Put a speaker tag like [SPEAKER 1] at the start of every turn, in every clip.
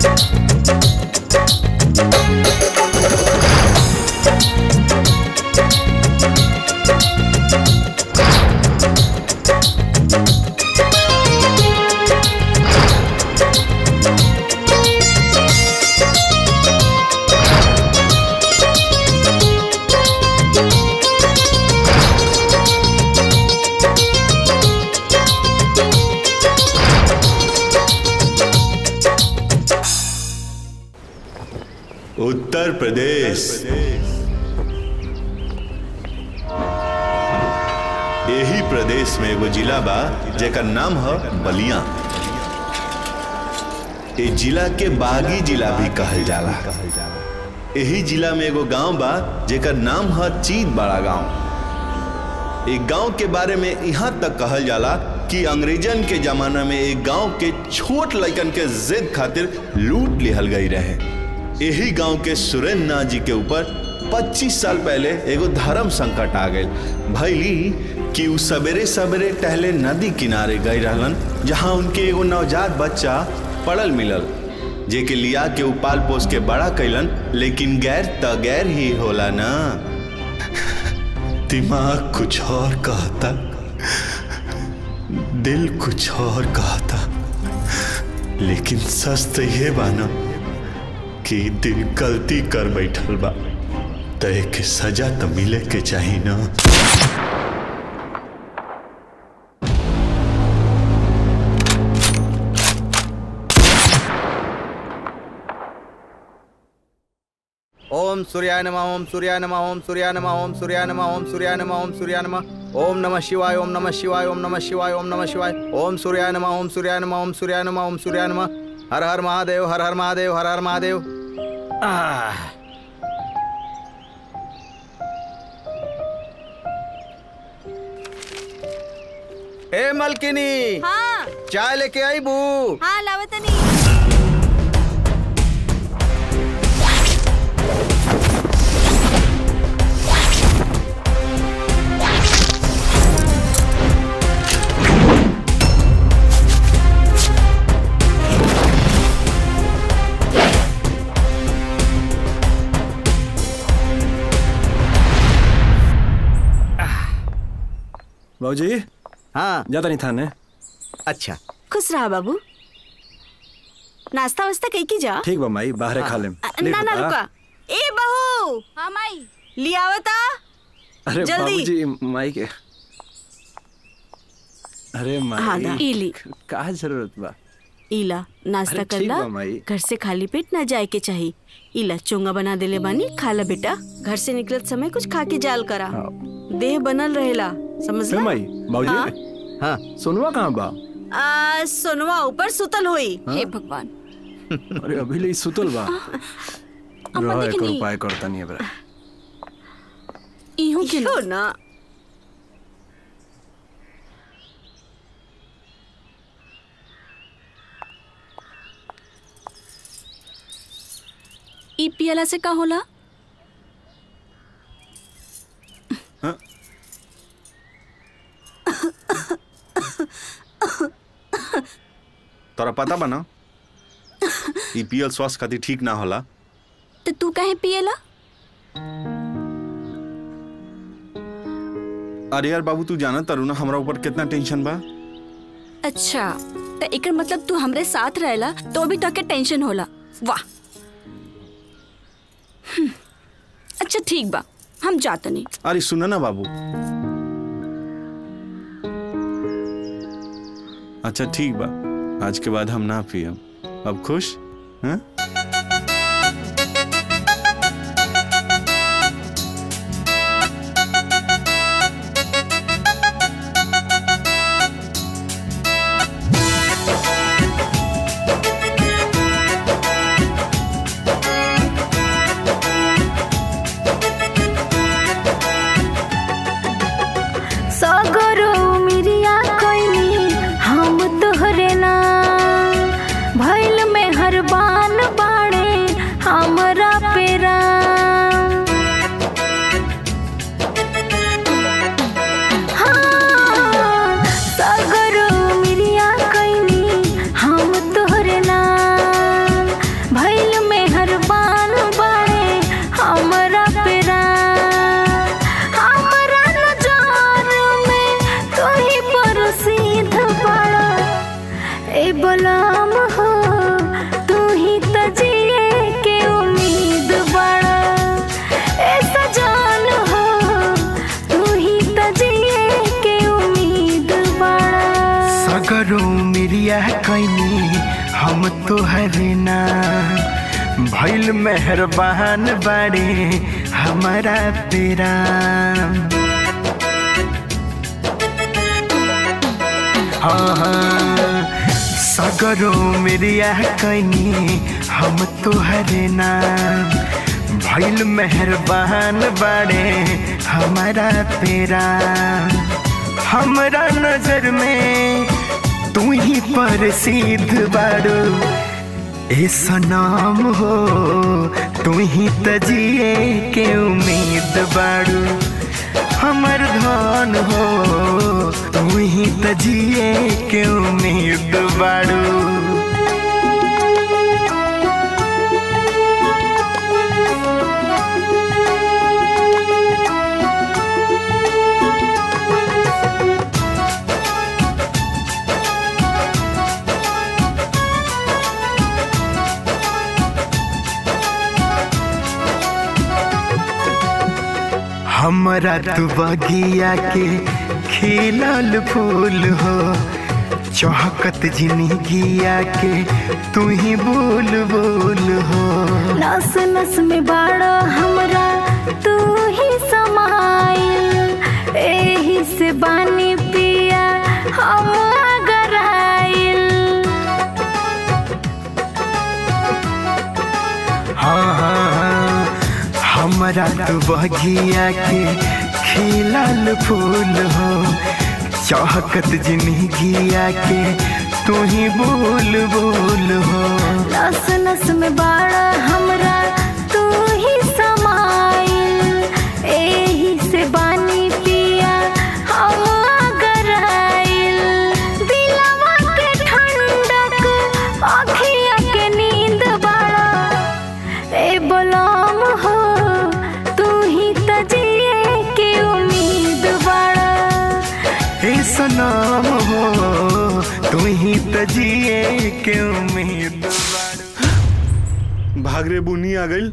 [SPEAKER 1] उत्तर प्रदेश यही प्रदेश में एगो जिला बा जेकर नाम है बलिया ए जिला के बागी जिला भी कहल जाला यही जिला में एगो गांव बा जेकर नाम है चीत बड़ा गांव एक गांव के बारे में यहाँ तक कहल जाला कि अंग्रेजन के जमाना में एक गांव के छोट लड़कन के जिद खातिर लूट लिहल गई रहे यही गांव के सुरेंद्र नाथ जी के ऊपर 25 साल पहले एगो धर्म संकट आ गई भैली कि उ सवेरे सवेरे टहले नदी किनारे गई रहलन जहां उनके एगो नवजात बच्चा पड़ल मिलल जे के लिया के उ पाल पोस के बड़ा कैलन लेकिन गैर त गैर ही होला ना दिमाग कुछ और कहता दिल कुछ और कहता लेकिन सच तो ये बाना कि दिल गलती कर बैठल बा तो एक सजा तो मिले के चाहिए ना
[SPEAKER 2] ओम सूर्याय नमः ओम सूर्याय नमः ओम सूर्याय नमः ओम सूर्याय नमः ओम सूर्याय नमः ओम सूर्याय नमः ओम नमः शिवाय ओम नमः शिवाय ओम नमः शिवाय ओम नमः शिवाय ओम सूर्याय नमः ओम सूर्याय नमः ओम सूर्याय नमः ओम सूर्याय नमः हर हर महादेव हर हर महादेव हर हर महादेव आह ए मलकिनी
[SPEAKER 3] हाँ
[SPEAKER 2] चाय लेके आई बू
[SPEAKER 3] हाँ लावतनी
[SPEAKER 4] बाबूजी
[SPEAKER 2] हाँ
[SPEAKER 4] ज्यादा नहीं थाने
[SPEAKER 2] अच्छा
[SPEAKER 3] खुश रहा बाबू नाश्ता वास्ता कई की जा
[SPEAKER 4] ठीक बा माई बाहरे खा लेम
[SPEAKER 3] अ,
[SPEAKER 4] ले
[SPEAKER 3] ना ना
[SPEAKER 4] बेटा।
[SPEAKER 3] रुका ए बहू हाँ माई लियावता
[SPEAKER 4] अरे
[SPEAKER 3] जल्दी।
[SPEAKER 4] बाबूजी माई के अरे
[SPEAKER 3] हाँ दा
[SPEAKER 4] माई
[SPEAKER 3] इली
[SPEAKER 4] का जरूरत बा
[SPEAKER 3] इला नाश्ता
[SPEAKER 4] अरे
[SPEAKER 3] कर
[SPEAKER 4] ठीक
[SPEAKER 3] ला
[SPEAKER 4] बा माई।
[SPEAKER 3] घर से खाली पेट ना जाए के चाहिए इला चोंगा बना देले बानी खा ला बेटा घर से निकलत समय कुछ खा के जाल करा देह बनल रहेला समझ
[SPEAKER 4] ए
[SPEAKER 3] ला
[SPEAKER 4] माई
[SPEAKER 3] हाँ।
[SPEAKER 4] बाबूजी
[SPEAKER 2] हाँ
[SPEAKER 4] सोनवा कहाँ बा
[SPEAKER 3] आ, सोनवा ऊपर सुतल होई
[SPEAKER 4] हे
[SPEAKER 3] भगवान
[SPEAKER 4] अरे अभी ले सुतल बा
[SPEAKER 3] अम्मा
[SPEAKER 4] रह
[SPEAKER 3] देखनी।
[SPEAKER 4] एकर उपाय करता नहीं बरा
[SPEAKER 3] इहो के ना
[SPEAKER 5] ई पियला से का होला
[SPEAKER 1] तोरा पता बना ई पियल स्वास्थ्य खातिर ठीक ना होला
[SPEAKER 5] तो तू काहे पियला
[SPEAKER 1] अरे यार बाबू तू जाना तारू ना हमरा ऊपर कितना टेंशन बा
[SPEAKER 5] अच्छा तो एकर मतलब तू हमरे साथ रहेला तो भी तके टेंशन होला वाह हम्म, अच्छा ठीक बा हम जात नहीं
[SPEAKER 1] अरे सुना ना बाबू अच्छा ठीक बा आज के बाद हम ना पियम अब खुश हैं
[SPEAKER 6] सगरो मिरिया कोइनी हम तोहरे ना भइल में हर बान
[SPEAKER 7] भइल मेहरबान बाड़े हमारा तेरा हाँ हाँ सगरो मेरिया कैनी हम तुहरे नाम भइल मेहरबान बाड़े हमारा तेरा हमरा नजर में तू ही प्रसिद्ध बाड़ू ए सनाम हो तू ही तजिए के उम्मीद बाड़ू हमर धन हो तू ही तजिए के उम्मीद बाड़ू हमरा तू बगिया के खिलल फूल हो चौहकत जिंदगिया के तू ही बोल बोल हो
[SPEAKER 6] नस नस में बाड़ा हमरा तू ही समाइल एही से बानी पिया हम अगराइल
[SPEAKER 7] हाँ हाँ हाँ हमरा तू बगिया के खिलल फूल हो चौहकत जिंदगिया के तू ही बोल बोल हो
[SPEAKER 6] नस नस में बाड़ा हमरा तू ही समाइल एही से बानी पिया हम अगराइल दिलवा के ठंडक अखिया के नींद बाड़ा ए बोलाम हो तू ही तजिए के उम्मीद बाड़ा
[SPEAKER 7] हे सनाम हो तू ही तजिए के उम्मीद
[SPEAKER 1] भाग रे बुनी आ गई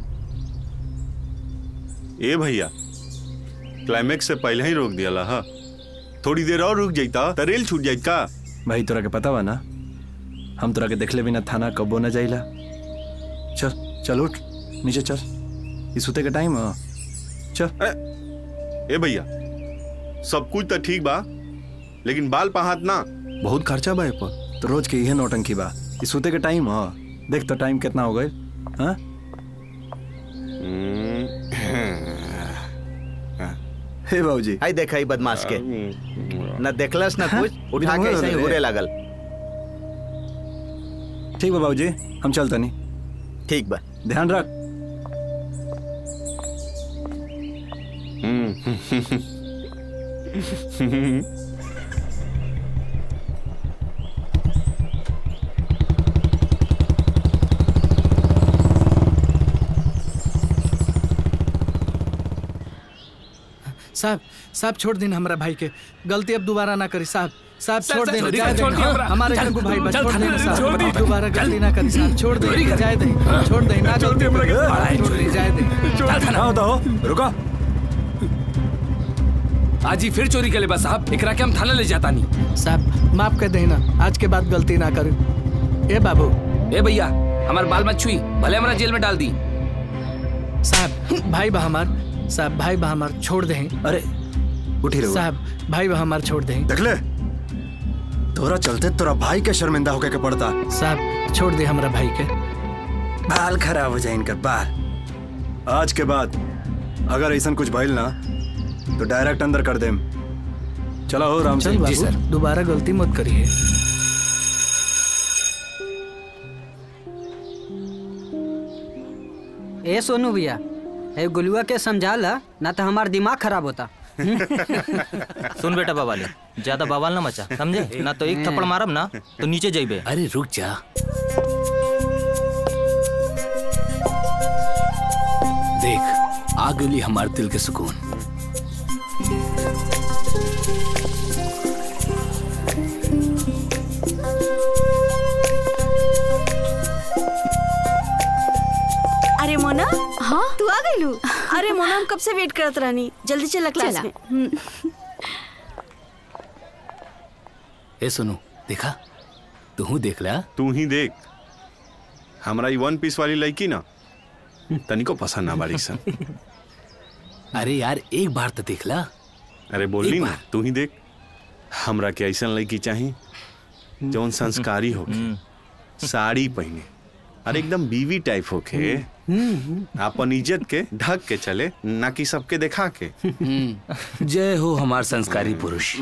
[SPEAKER 1] ए भैया क्लाइमेक्स से पहले ही रोक दिया हा थोड़ी देर और रुक जाता त रेल छूट जाइत का
[SPEAKER 4] भाई तोरा के पता बा ना हम तोरा के देखले बिना थाना कबो न जाइला चल चल उठ नीचे चल ई सुते के टाइम ह चल
[SPEAKER 1] ए भैया सब कुछ तो ठीक बा लेकिन बाल पहात ना
[SPEAKER 4] बहुत खर्चा बा ए पर तो रोज के इहे नौटंकी बा ई सुते के टाइम ह देख तो टाइम कितना हो गए हाँ हे बाबूजी
[SPEAKER 2] आई देखा ही बदमाश के न देखलस न कुछ उठा के ऐसे ही घूरे लागल
[SPEAKER 4] ठीक बा बाबूजी हम चलता नहीं
[SPEAKER 2] ठीक बा
[SPEAKER 4] ध्यान रख
[SPEAKER 8] साहब साहब छोड़ दिन हमरा भाई के गलती अब दोबारा ना करी साहब साहब
[SPEAKER 9] सर,
[SPEAKER 8] छोड़
[SPEAKER 9] सर,
[SPEAKER 8] देना
[SPEAKER 9] छोड़
[SPEAKER 8] जाए
[SPEAKER 9] दी, छोड़
[SPEAKER 8] देना
[SPEAKER 9] दी
[SPEAKER 8] हाँ,
[SPEAKER 9] हमरा।
[SPEAKER 8] हमारे
[SPEAKER 9] चल,
[SPEAKER 8] जंगू भाई बस
[SPEAKER 9] चल,
[SPEAKER 8] छोड़
[SPEAKER 9] थाने
[SPEAKER 8] देना
[SPEAKER 9] में, छोड़ दी।
[SPEAKER 8] साहब दोबारा गलती ना करी साहब छोड़ दे जाए दे छोड़ दे ना गलती करी छोड़ दे जाए दे
[SPEAKER 4] हाँ तो रुको
[SPEAKER 9] आज ही फिर चोरी के ले बस साहब एकरा के हम थाना ले जाता नहीं
[SPEAKER 8] साहब माफ कर देना आज के बाद गलती ना करी ए बाबू
[SPEAKER 9] ए भैया हमार बाल मत छुई भले हमरा जेल में डाल दी
[SPEAKER 8] साहब भाई बा हमार साहब भाई बा हमार छोड़ दे
[SPEAKER 4] अरे उठी रहो
[SPEAKER 8] साहब भाई बा हमार छोड़ दे
[SPEAKER 4] देख ले तोरा चलते तोरा भाई के शर्मिंदा होके के पड़ता
[SPEAKER 8] साहब छोड़ दे हमरा भाई के
[SPEAKER 4] बाल खराब हो जाए इनका बाल आज के बाद अगर ऐसा कुछ भइल ना तो डायरेक्ट अंदर कर देम चलो हो राम
[SPEAKER 8] चल
[SPEAKER 4] सिंह
[SPEAKER 8] बाबू दोबारा गलती मत करिए
[SPEAKER 10] ए सोनू भैया ए गुलुआ के समझा ला ना तो हमार दिमाग खराब होता
[SPEAKER 11] सुन बेटा बवाली ज्यादा बवाल ना मचा समझे ना तो एक थप्पड़ मारब ना तो नीचे जाइबे
[SPEAKER 9] अरे रुक जा देख आ गली हमार दिल के सुकून
[SPEAKER 3] अरे मोना हाँ तू आ गई लू अरे मोना हम कब से वेट करत रहनी जल्दी चला क्लास
[SPEAKER 5] चला।
[SPEAKER 3] में हम्म।
[SPEAKER 9] ए सुनो देखा तू देख ला
[SPEAKER 1] तू ही देख हमरा ई वन पीस वाली लड़की ना तनिको पसंद ना बाड़ी सन
[SPEAKER 9] अरे यार एक बार तो देख ला
[SPEAKER 1] अरे बोली
[SPEAKER 9] एक
[SPEAKER 1] ना तू ही देख हमरा के ऐसन लड़की चाही जौन संस्कारी होके साड़ी पहने और एकदम बीवी टाइप होके अपन इज्जत के ढक के चले ना कि सबके दिखा के
[SPEAKER 9] हम्म, जय हो हमार संस्कारी पुरुष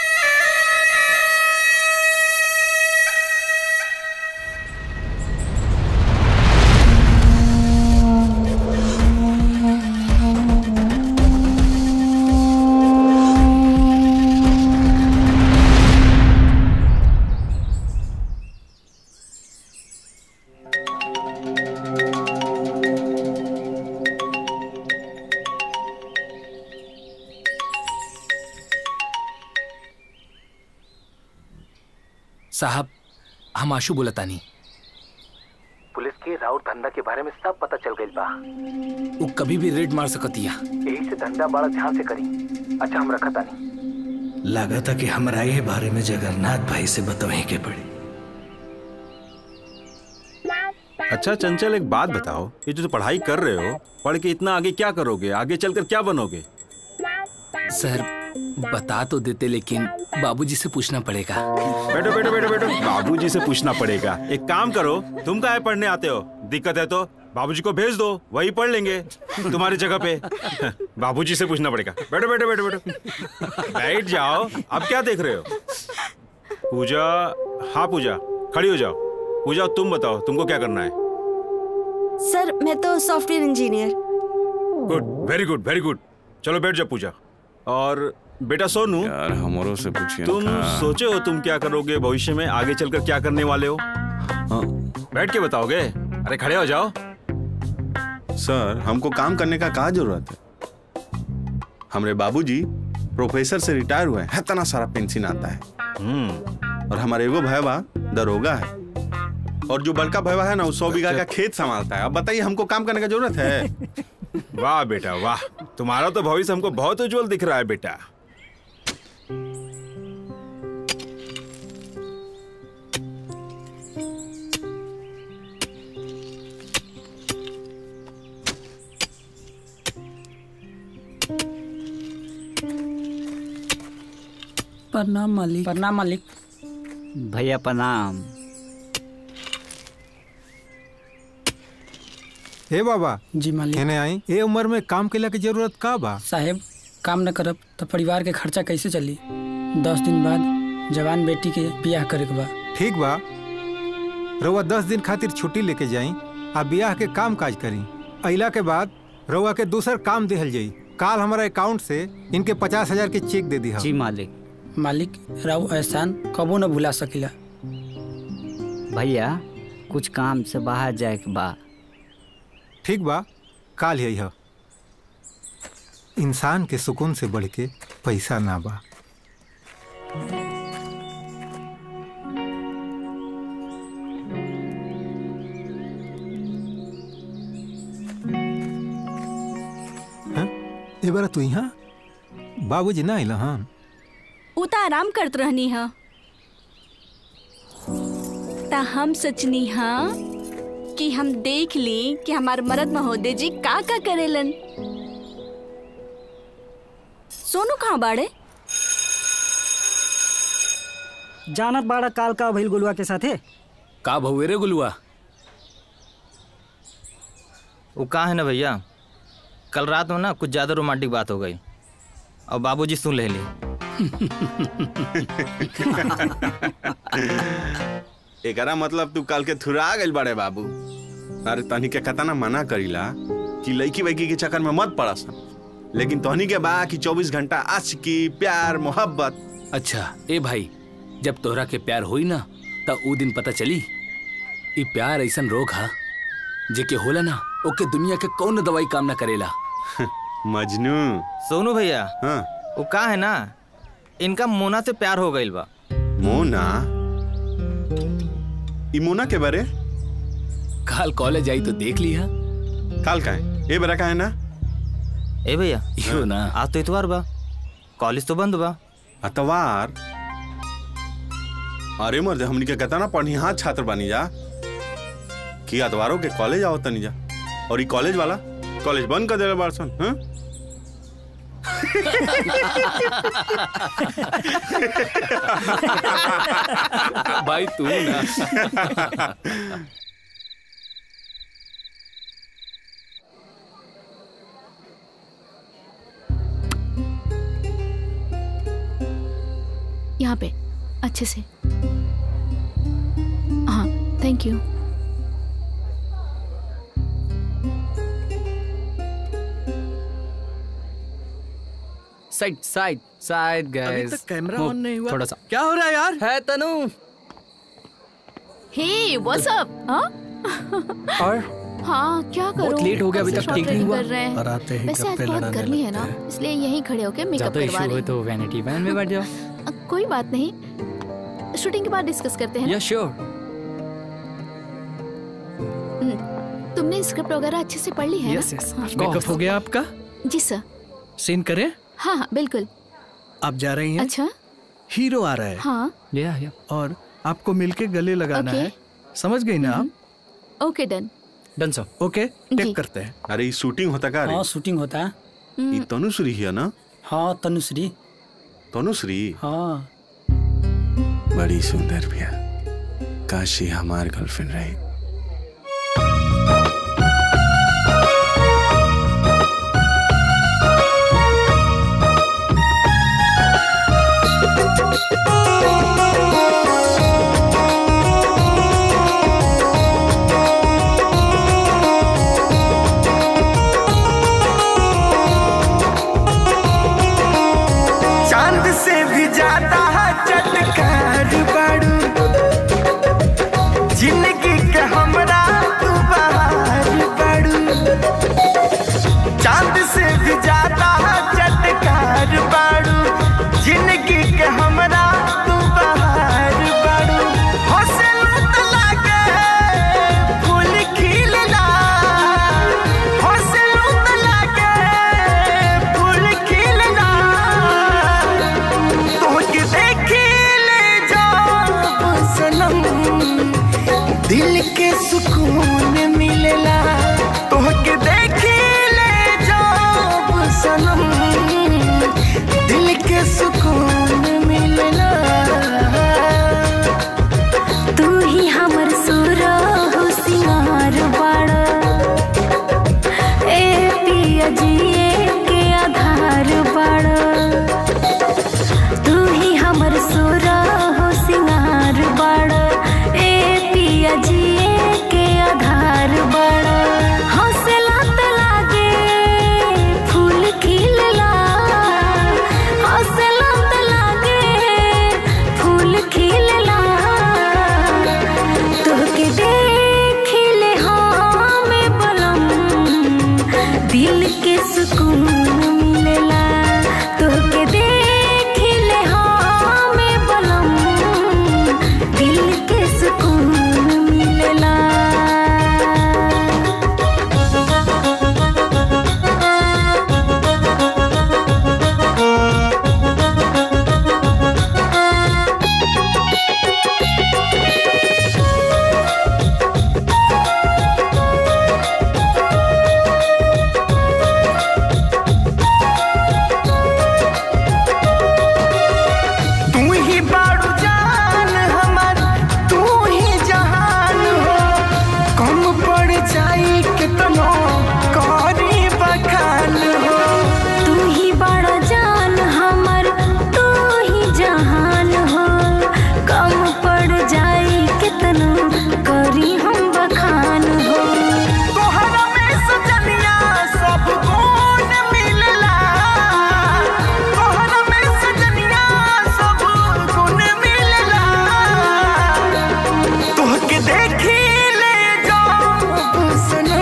[SPEAKER 9] साहब हम आशु बोलतानी
[SPEAKER 12] पुलिस के राउत धंधा के बारे में सब पता चल गई बा
[SPEAKER 9] वो कभी भी रेड मार सकतिया
[SPEAKER 12] यही से धंधा बड़ा ध्यान से करी अच्छा हम रखा तानी
[SPEAKER 13] लगा था कि हमरा ये बारे में जगन्नाथ भाई से बतावे के पड़ी
[SPEAKER 14] अच्छा चंचल एक बात बताओ ये जो पढ़ाई कर रहे हो पढ़ के इतना आगे क्या करोगे आगे चलकर क्या बनोगे
[SPEAKER 9] सर बता तो देते लेकिन बाबूजी से पूछना पड़ेगा
[SPEAKER 14] बैठो बैठो बैठो बैठो बाबूजी से पूछना पड़ेगा एक काम करो तुम काहे पढ़ने आते हो दिक्कत है तो बाबूजी को भेज दो वही पढ़ लेंगे तुम्हारी जगह पे बाबूजी से पूछना पड़ेगा बैठो बैठो बैठो बैठो बैठ जाओ अब क्या देख रहे हो पूजा हाँ पूजा खड़ी हो जाओ पूजा तुम बताओ तुमको क्या करना है
[SPEAKER 3] सर मैं तो software engineer
[SPEAKER 14] good very good very good चलो बैठ जाओ पूजा और बेटा सोनू
[SPEAKER 1] यार हमारो से पूछिए
[SPEAKER 14] तुम सोचे हो तुम क्या करोगे भविष्य में आगे चलकर क्या करने वाले हो बैठ के बताओगे अरे खड़े हो जाओ
[SPEAKER 1] सर हमको काम करने का कहा जरूरत है हमारे बाबूजी प्रोफेसर से रिटायर हुए हैं इतना सारा पेंशन आता है और हमारे एगो भैया दरोगा है और जो बड़का भैया है ना वो सौ बीघा का खेत संभालता है अब बताइए हमको काम करने का जरूरत है
[SPEAKER 14] वाह बेटा वाह तुम्हारा तो भविष्य हमको बहुत उज्जवल दिख रहा है बेटा
[SPEAKER 10] प्रणाम मालिक प्रणाम मालिक
[SPEAKER 15] भैया प्रणाम
[SPEAKER 16] हे बाबा
[SPEAKER 10] जी मालिक
[SPEAKER 16] हेने आई ए उम्र में काम केला की जरूरत का बा
[SPEAKER 10] साहेब काम न करब तो परिवार के खर्चा कैसे चली दस दिन बाद जवान बेटी के बियाह करे के बा
[SPEAKER 16] ठीक बा रउआ दस दिन खातिर छुट्टी लेके जाई आ बियाह के काम काज करी अइला के बाद रउआ के दूसर काम देहल जाई काल हमारा अकाउंट से इनके पचास हजार के चेक दे दी
[SPEAKER 15] जी मालिक
[SPEAKER 10] मालिक राव एहसान कबो न भुला सकिला
[SPEAKER 15] भैया कुछ काम से बाहर जाए के बा
[SPEAKER 16] ठीक बा काल यही इंसान के सुकून से बढ़ के पैसा ना बा हाँ? ए बारा तू यहाँ बाबूजी ना आइला हन
[SPEAKER 5] उ त आराम करत रहनी हा ता हम सोचनी हा कि हम देख ली कि हमार मर्द महोदय जी का का करेलन सोनू कहाँ बाड़े
[SPEAKER 17] जानत बाड़ा काल का भइल गुलुआ के साथे
[SPEAKER 9] का भहुए रे गुलुआ
[SPEAKER 11] वो कहाँ है ना भैया कल रात में ना कुछ ज्यादा रोमांटिक बात हो गई और बाबूजी सुन ले ली
[SPEAKER 1] एकरा मतलब तू कल के थुरा गइल बड़े बाबू अरे तनी के कतना मना करीला कि लड़की वैकी के चक्कर में मत पड़ा सन लेकिन तोहनी के बा कि 24 घंटा आशिकी प्यार मोहब्बत
[SPEAKER 9] अच्छा ए भाई जब तोहरा के प्यार होई ना त ऊ दिन पता चली ई प्यार ऐसन रोग हा जेके होला ना ओके दुनिया के कौन दवाई काम ना करेला
[SPEAKER 1] मजनू
[SPEAKER 11] सोनू भैया
[SPEAKER 1] हाँ
[SPEAKER 11] वो का है ना इनका मोना से प्यार हो गई बा
[SPEAKER 1] मोना ई मोना के बारे
[SPEAKER 9] काल कॉलेज आई तो देख लिया
[SPEAKER 1] काल का है ए बरा का है ना
[SPEAKER 11] ए भैया
[SPEAKER 9] यो ना
[SPEAKER 11] आज तो इतवार बा कॉलेज तो बंद बा
[SPEAKER 1] अतवार अरे मर्द हमनी के कहता ना पढ़ी हाथ छात्र बनी जा कि अतवारों के कॉलेज आओ तनी जा और ई कॉलेज वाला कॉलेज बंद कर देला बारसन हाँ
[SPEAKER 9] भाई तू ना
[SPEAKER 5] यहाँ पे अच्छे से हाँ thank you
[SPEAKER 8] side side side
[SPEAKER 18] अभी
[SPEAKER 8] गाइस
[SPEAKER 18] तक कैमरा ऑन नहीं हुआ
[SPEAKER 8] थोड़ा सा
[SPEAKER 18] क्या हो रहा है यार
[SPEAKER 8] है तनु
[SPEAKER 5] हे व्हाट्स अप हाँ
[SPEAKER 8] और
[SPEAKER 5] हाँ क्या करूं
[SPEAKER 8] बहुत लेट हो गया, अभी
[SPEAKER 5] ऐसे
[SPEAKER 8] तक
[SPEAKER 5] short
[SPEAKER 8] ठीक नहीं
[SPEAKER 5] ready
[SPEAKER 8] हुआ।
[SPEAKER 5] कर रहे हैं
[SPEAKER 18] और आते ही
[SPEAKER 5] वैसे आज
[SPEAKER 18] गप्पे
[SPEAKER 5] बहुत
[SPEAKER 18] लड़ाने
[SPEAKER 5] गर्मी है ना इसलिए यहीं खड़े होके मेकअप
[SPEAKER 11] ज्यादा
[SPEAKER 5] करवा
[SPEAKER 11] इशू
[SPEAKER 5] रहे
[SPEAKER 11] हो तो वैनिटी वैन में बैठ जाओ
[SPEAKER 5] हैं। कोई बात नहीं शूटिंग के बाद डिस्कस करते हैं ना?
[SPEAKER 8] या श्योर
[SPEAKER 5] हम्म, तुमने स्क्रिप्ट वगैरह अच्छे से पढ़ ली है
[SPEAKER 18] यस
[SPEAKER 5] ना
[SPEAKER 18] यस
[SPEAKER 5] हाँ।
[SPEAKER 18] मेकअप हो गया आपका
[SPEAKER 5] जी सर
[SPEAKER 18] सीन करें
[SPEAKER 5] हाँ हाँ बिल्कुल
[SPEAKER 18] आप जा रही हैं
[SPEAKER 5] अच्छा
[SPEAKER 18] हीरो आ रहा है
[SPEAKER 5] हाँ
[SPEAKER 8] या या
[SPEAKER 18] और आपको मिलके गले लगाना
[SPEAKER 5] ओके।
[SPEAKER 18] है समझ गई ना आप
[SPEAKER 5] ओके डन
[SPEAKER 8] डन सर
[SPEAKER 18] ओके
[SPEAKER 5] जी।
[SPEAKER 18] टेक करते हैं
[SPEAKER 1] अरे ई शूटिंग होता का रे
[SPEAKER 10] हाँ शूटिंग होता है
[SPEAKER 1] ई तनुश्री है ना
[SPEAKER 10] हाँ तनुश्री
[SPEAKER 1] तनुश्री
[SPEAKER 10] हाँ
[SPEAKER 1] बड़ी सुंदर भैया काशी हमार गर्लफ्रेंड रही
[SPEAKER 7] चांद से भी ज्यादा चटकार बाड़ू जिंदगी के हमरा तू बहार बाड़ू चांद से भी ज्यादा चटकार बाड़ू जिंदगी के हमरा तू बहार बाड़ू हौसला तो लागे फूल खिलना हौसला तो लागे फूल खिलना तोहके देखे ले जाओ सनम दिल के सुकून मिलेला तोहके देखे ले जाओ सनम दिल के सुकून मिलेला
[SPEAKER 6] तू ही हमर सुर हो सिंगार बाड़ा ए पिया जिए के आधार बाड़ा तू ही हमर सुर हो सिंगार बाड़ा ए पिया जिए के आधार बाड़ा हौसला त लागे फूल खिलला हौसला त लागे फूल खिलला तोहके देखिले हमें बलम दिल के सुकून मिलेला तोहके देखिले हमें बलम दिल के सुकून मिलेला
[SPEAKER 7] तू ही बाड़ू जान हमार तू ही जहान हो कम पड़ जाई कितनो करी बखान हो
[SPEAKER 6] तू ही बड़ा जान हमर तू ही जहान हो कम पड़ जाई कितनो करी हम बखान हो
[SPEAKER 7] तोहरा में सजनिया सब गुण मिलला तोहरा में सजनिया सब गुण मिलला तोहके देखी ले जाओ सनम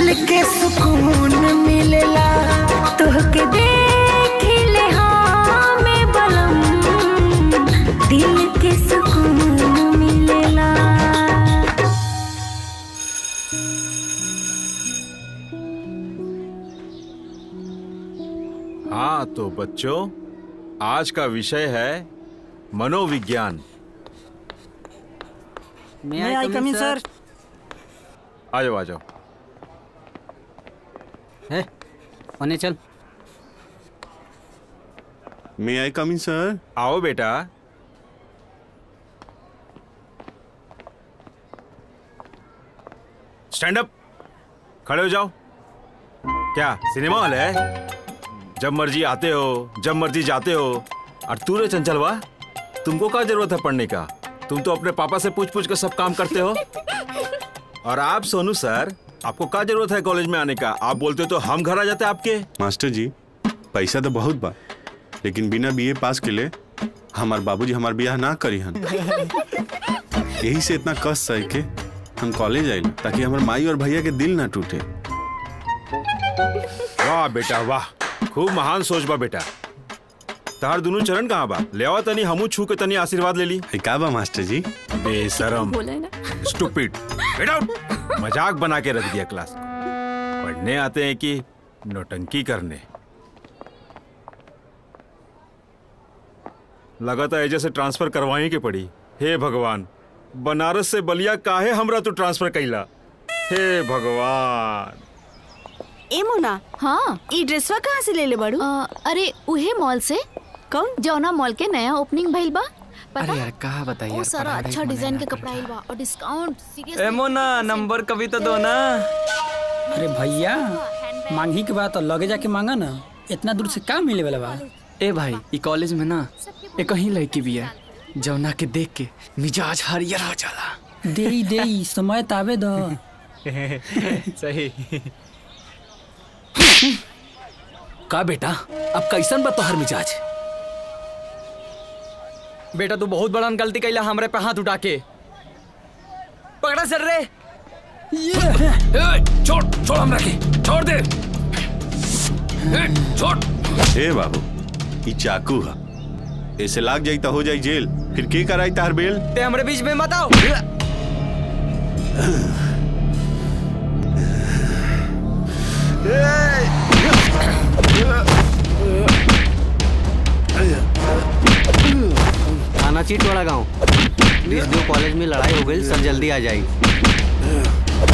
[SPEAKER 6] दिल के सुकून मिलेला तोहके देख ले हाँ में बलम दिल के सुकून मिलेला
[SPEAKER 14] हाँ तो बच्चों आज का विषय है मनोविज्ञान
[SPEAKER 17] May I come in, sir?
[SPEAKER 14] आ जाओ आ जाओ
[SPEAKER 15] है होने चल
[SPEAKER 1] मे आई कम इन सर
[SPEAKER 14] आओ बेटा स्टैंड अप खड़े हो जाओ क्या सिनेमा हॉल है जब मर्जी आते हो जब मर्जी जाते हो और तू रे चंचलवा तुमको क्या जरूरत है पढ़ने का तुम तो अपने पापा से पूछ पूछ कर सब काम करते हो और आप सोनू सर आपको क्या जरूरत है कॉलेज में आने का आप बोलते तो हम घर आ जाते आपके
[SPEAKER 1] मास्टर जी पैसा तो बहुत बा लेकिन बिना बीए पास के लिए हमार बाबूजी हमार ब्याह ना करी हन यही से इतना कष्ट सह के हम कॉलेज आइल ताकि हमार माई और भैया के दिल ना टूटे
[SPEAKER 14] वाह बेटा वाह खूब महान सोच बा बेटा तार दोनों चरण कहाँ बा ले आओ तनी हमू छू के तनी आशीर्वाद ले ली
[SPEAKER 1] का बा मास्टर जी
[SPEAKER 14] बेशरम
[SPEAKER 5] बोला है ना
[SPEAKER 14] स्टूपिड गेट आउट मजाक बना के रख दिया क्लास को पढ़ने आते हैं कि नौटंकी करने लगातार एजे से ट्रांसफर करवाई के पड़ी हे भगवान बनारस से बलिया काहे हमरा तू ट्रांसफर कैला हे भगवान
[SPEAKER 3] ए मोना
[SPEAKER 5] हाँ
[SPEAKER 3] ई ड्रेसवा कहाँ से ले ले बाड़ू
[SPEAKER 5] अरे उहे मॉल से
[SPEAKER 3] कौन
[SPEAKER 5] जौना मॉल के नया ओपनिंग भइल बा पता
[SPEAKER 8] अरे यार कहा बताइए
[SPEAKER 5] वो
[SPEAKER 8] यार,
[SPEAKER 5] सारा
[SPEAKER 8] पढ़ाई
[SPEAKER 5] अच्छा
[SPEAKER 8] में
[SPEAKER 5] डिजाइन
[SPEAKER 8] मन
[SPEAKER 5] के
[SPEAKER 8] लगा
[SPEAKER 5] कपड़ा आइल बा और डिस्काउंट सीरियस
[SPEAKER 11] ए मोना नंबर कभी तो दो ना
[SPEAKER 10] अरे भैया मांगी के बाद तो लगे जाके मांगा ना इतना दूर से का मिले वाला बा
[SPEAKER 8] ए भाई ई कॉलेज में ना एक कहीं लड़की भी है जौना के देख के मिजाज हरियर हो जाला
[SPEAKER 10] देई देई समय तावे दो
[SPEAKER 8] सही
[SPEAKER 9] का बेटा अब कैसन बा तोहर मिजाज
[SPEAKER 11] बेटा तू बहुत बड़ा गलती कैला हमरे पे हाथ उठा के पकड़ा सर रे
[SPEAKER 9] ए, छोड़ छोड़ हमरा के छोड़ दे ए, छोड़
[SPEAKER 1] ए बाबू ई चाकू है ऐसे लाग जाई तो हो जाई जेल फिर के कराई तार बेल
[SPEAKER 11] ते हमरे बीच में मत आओ
[SPEAKER 15] थाना चीट वाला गाँव बीस दो कॉलेज में लड़ाई हो गई सर जल्दी आ जाएगी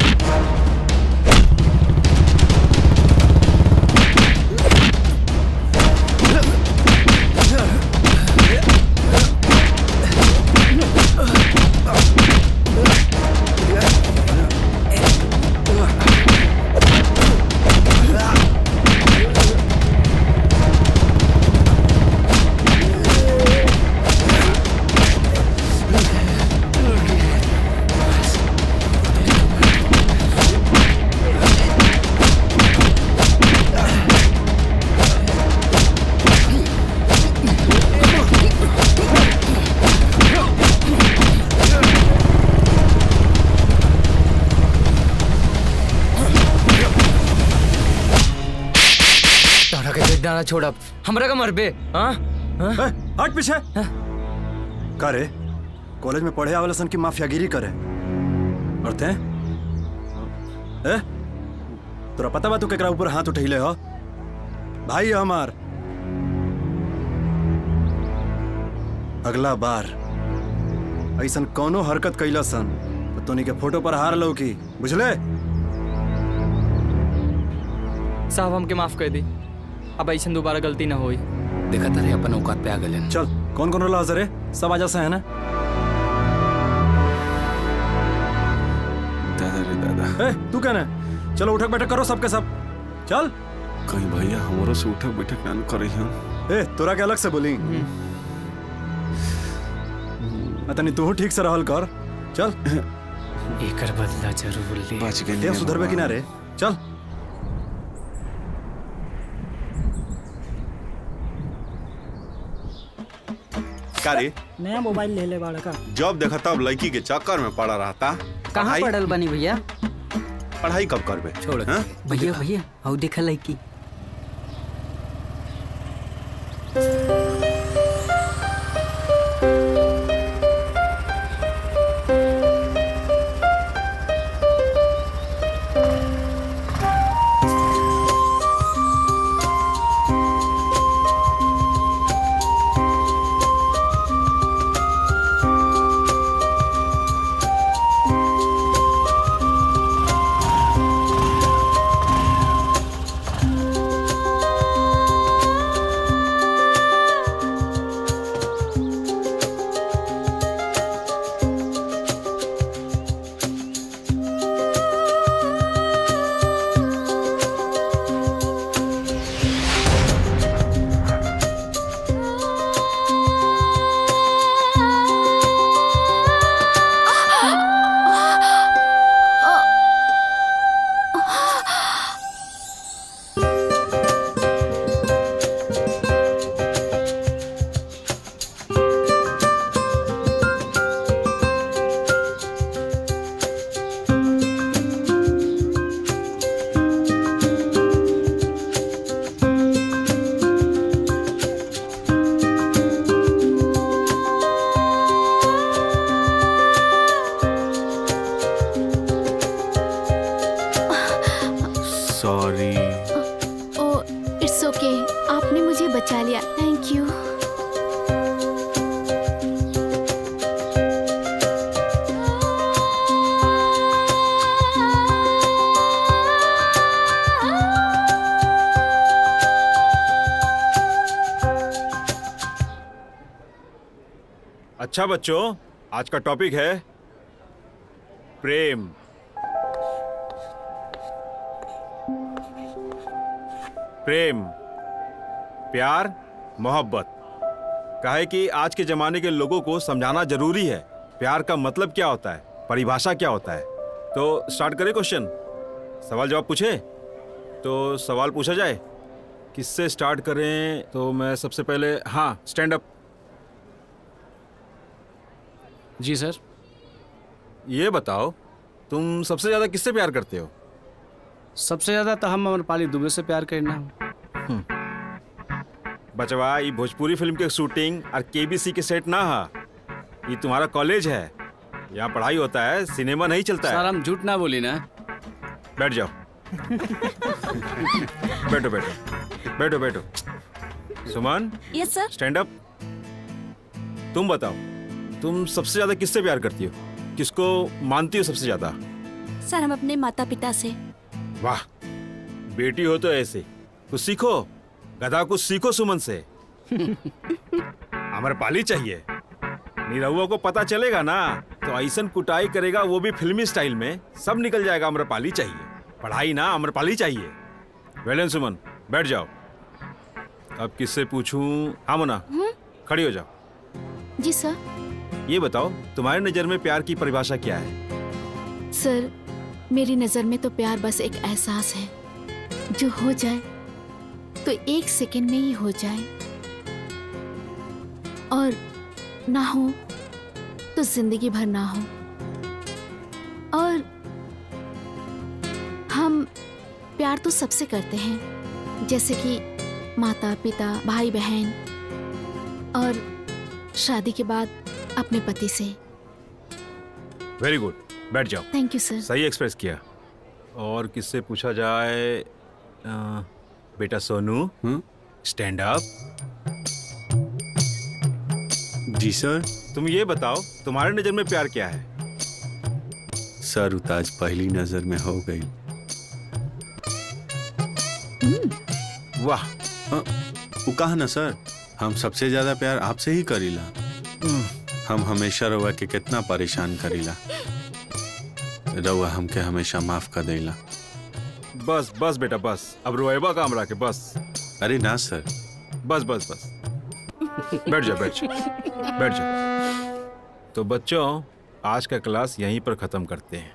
[SPEAKER 11] तोरा के देख डाना छोड़ अब हमरा का मरबे हाँ
[SPEAKER 4] हट पीछे का रे कॉलेज में पढ़े आवेला सन की माफियागिरी करे और ते ए तोरा पता बा तू केकरा ऊपर हाथ उठैले हो भाई है हमार अगला बार ऐसन कौनो हरकत कैला सन तो तोनी के फोटो पर हार लो की बुझले
[SPEAKER 11] साहब हमके माफ कर दी अब ऐसा दोबारा गलती ना होई
[SPEAKER 9] देखा तारे अपन औकात पे आ गए
[SPEAKER 4] चल कौन कौन रोला रे सब आजा से है ना
[SPEAKER 1] दादा रे दादा
[SPEAKER 4] ए तू कहना चलो उठक बैठक करो सबके सब चल
[SPEAKER 1] कहीं भैया हमारो से उठक बैठक ना करे हम
[SPEAKER 4] ए तोरा के अलग से बोली तनी तू ठीक से रहल कर चल
[SPEAKER 8] एकर बदला जरूर ले
[SPEAKER 1] बच
[SPEAKER 4] देव सुधरबे कि ना रे चल
[SPEAKER 1] का रे
[SPEAKER 17] नया मोबाइल ले ले बाड़ा का
[SPEAKER 1] जब देखा तब लड़की के चक्कर में पड़ा रहता
[SPEAKER 15] कहाँ
[SPEAKER 1] पढ़ाई-
[SPEAKER 15] पढ़ल बनी भैया
[SPEAKER 1] पढ़ाई कब करबे
[SPEAKER 9] छोड़
[SPEAKER 1] हाँ?
[SPEAKER 15] भैया भैया आओ देखा लड़की
[SPEAKER 1] सॉरी
[SPEAKER 19] ओ इट्स ओके आपने मुझे बचा लिया थैंक यू
[SPEAKER 14] अच्छा बच्चों आज का टॉपिक है प्रेम प्रेम प्यार मोहब्बत काहे कि आज के जमाने के लोगों को समझाना जरूरी है प्यार का मतलब क्या होता है परिभाषा क्या होता है तो स्टार्ट करें क्वेश्चन सवाल जवाब पूछे तो सवाल पूछा जाए किससे स्टार्ट करें तो मैं सबसे पहले हाँ स्टैंड अप
[SPEAKER 8] जी सर
[SPEAKER 14] ये बताओ तुम सबसे ज्यादा किससे प्यार करते हो
[SPEAKER 8] सबसे ज्यादा तो हम अमरपाली दुबे से प्यार करना
[SPEAKER 14] बचवा ये भोजपुरी फिल्म के शूटिंग और केबीसी के सेट ना हा ये तुम्हारा कॉलेज है यहाँ पढ़ाई होता है सिनेमा नहीं चलता
[SPEAKER 8] सर
[SPEAKER 14] है
[SPEAKER 8] हम झूठ ना बोली ना
[SPEAKER 14] बैठ जाओ बैठो बैठो बैठो बैठो Suman
[SPEAKER 5] yes sir
[SPEAKER 14] stand up तुम बताओ तुम सबसे ज्यादा किससे प्यार करती हो किसको मानती हो सबसे ज्यादा
[SPEAKER 5] सर हम अपने माता पिता से
[SPEAKER 14] वाह बेटी हो तो ऐसे कुछ सीखो गधा कुछ सीखो सुमन से अमरपाली चाहिए निरहुआ को पता चलेगा ना तो ऐसन कुटाई करेगा वो भी फिल्मी स्टाइल में सब निकल जाएगा अमरपाली चाहिए पढ़ाई ना अमरपाली चाहिए वेलन सुमन बैठ जाओ अब किससे पूछूं हाँ मोना खड़ी हो जाओ
[SPEAKER 19] जी सर
[SPEAKER 14] ये बताओ तुम्हारी नजर में प्यार की परिभाषा क्या है
[SPEAKER 19] सर मेरी नज़र में तो प्यार बस एक एहसास है जो हो जाए तो एक सेकंड में ही हो जाए और ना हो तो जिंदगी भर ना हो और हम प्यार तो सबसे करते हैं जैसे कि माता पिता भाई बहन और शादी के बाद अपने पति से
[SPEAKER 14] वेरी गुड बैठ जाओ
[SPEAKER 19] थैंक यू सर
[SPEAKER 14] सही एक्सप्रेस किया और किससे पूछा जाए अ, बेटा सोनू स्टैंड अप
[SPEAKER 1] जी सर
[SPEAKER 14] तुम ये बताओ तुम्हारे नजर में प्यार क्या है
[SPEAKER 1] सर उताज पहली नजर में हो गई
[SPEAKER 14] वाह
[SPEAKER 1] वो कहा ना सर हम सबसे ज्यादा प्यार आपसे ही करीला हम हमेशा रउआ के कितना परेशान करीला रउआ हमके हमेशा माफ कर देला
[SPEAKER 14] बस बस बेटा बस अब रोएबा काम रहा के बस
[SPEAKER 1] अरे ना सर
[SPEAKER 14] बस बस बस बैठ जाओ बैठ जाओ बैठ जाओ तो बच्चों आज का क्लास यहीं पर खत्म करते हैं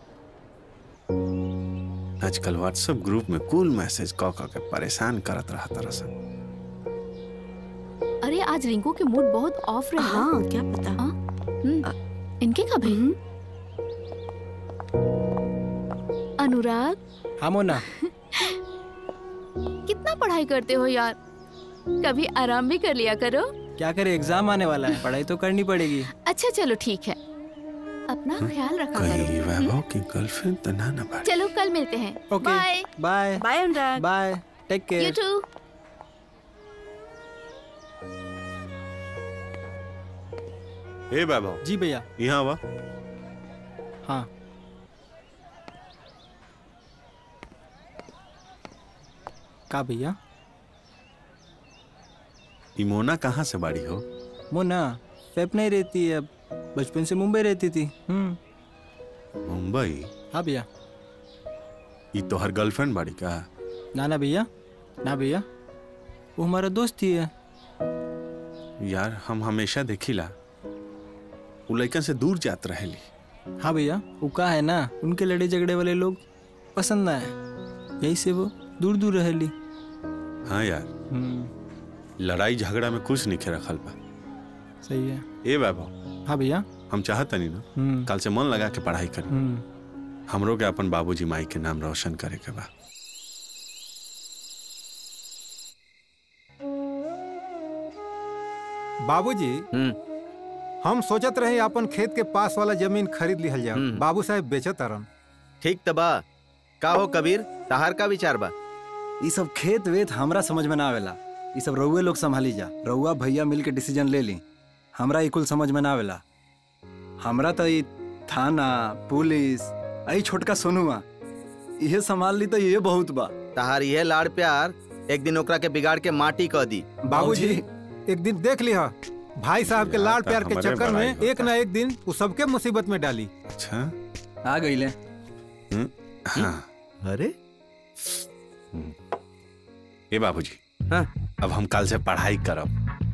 [SPEAKER 1] आजकल व्हाट्सएप ग्रुप में कूल मैसेज कॉ कॉ के परेशान करत रहा तरह से
[SPEAKER 19] अरे आज रिंकू के मूड बहुत ऑफ रहा
[SPEAKER 3] हाँ क्या पता
[SPEAKER 19] हम्म, इनके कब है अनुराग
[SPEAKER 18] हाँ मोना
[SPEAKER 19] कितना पढ़ाई करते हो यार कभी आराम भी कर लिया करो
[SPEAKER 18] क्या करे एग्जाम आने वाला है पढ़ाई तो करनी पड़ेगी
[SPEAKER 19] अच्छा चलो ठीक है अपना ख्याल रखा करो
[SPEAKER 1] कहीं वैभव की गर्लफ्रेंड तना न पड़े
[SPEAKER 19] चलो कल मिलते हैं
[SPEAKER 18] okay
[SPEAKER 19] bye
[SPEAKER 18] bye
[SPEAKER 3] bye Anurag
[SPEAKER 18] bye take
[SPEAKER 19] you
[SPEAKER 18] care
[SPEAKER 19] too
[SPEAKER 1] हे वैभव
[SPEAKER 18] जी भैया
[SPEAKER 1] यहाँ वा
[SPEAKER 18] हाँ का भैया
[SPEAKER 1] ई मोना कहाँ से बाड़ी हो
[SPEAKER 18] मोना फेप नहीं रहती है अब बचपन से मुंबई रहती थी हम्म
[SPEAKER 1] मुंबई
[SPEAKER 18] हाँ भैया
[SPEAKER 1] ई तोहर गर्लफ्रेंड बाड़ी का
[SPEAKER 18] ना ना भैया ना भैया वो हमारा दोस्त ही है
[SPEAKER 1] यार हम हमेशा देखिला उ लड़कन से दूर जात रहेली
[SPEAKER 18] हाँ भैया वो का है ना उनके लड़े झगड़े वाले लोग पसंद ना है यही से वो दूर दूर रहेली
[SPEAKER 1] हाँ यार
[SPEAKER 18] हम्म
[SPEAKER 1] लड़ाई झगड़ा में कुछ नहीं रखल बा
[SPEAKER 18] सही है
[SPEAKER 1] ए वैभव
[SPEAKER 18] हाँ भैया
[SPEAKER 1] हम चाहत नहीं ना
[SPEAKER 18] हम्म
[SPEAKER 1] कल से मन लगा के पढ़ाई करी
[SPEAKER 18] हम्म
[SPEAKER 1] हमरो के अपन बाबूजी माई के नाम रोशन करे के बा
[SPEAKER 16] बाबूजी हम सोचत रहे अपन खेत के पास वाला जमीन खरीद लिहल जाओ बाबू साहब बेचत अरन
[SPEAKER 2] ठीक तबा का हो कबीर तहार का विचार बा
[SPEAKER 4] ये सब खेत वेत हमरा समझ में ना आवेला ये सब रउए लोग संभाली जा रउआ भैया मिल के डिसीजन ले ली हमरा ई कुल समझ में ना आवेला हमरा तो ई थाना पुलिस आई छोटका सोनुआ इहे संभाल ली तो ये बहुत बा
[SPEAKER 2] तहार ये लाड़ प्यार एक दिन ओकरा के बिगाड़ के माटी कह दी
[SPEAKER 16] बाबूजी एक दिन देख लिहा भाई साहब के लाड़ प्यार के
[SPEAKER 1] हमारे
[SPEAKER 16] चक्कर
[SPEAKER 1] बड़ाई
[SPEAKER 16] में एक ना एक दिन वो सबके मुसीबत में डाली
[SPEAKER 1] अच्छा
[SPEAKER 4] आ गई ले
[SPEAKER 1] हाँ
[SPEAKER 2] अरे
[SPEAKER 1] ए बाबूजी हाँ अब हम कल से पढ़ाई करब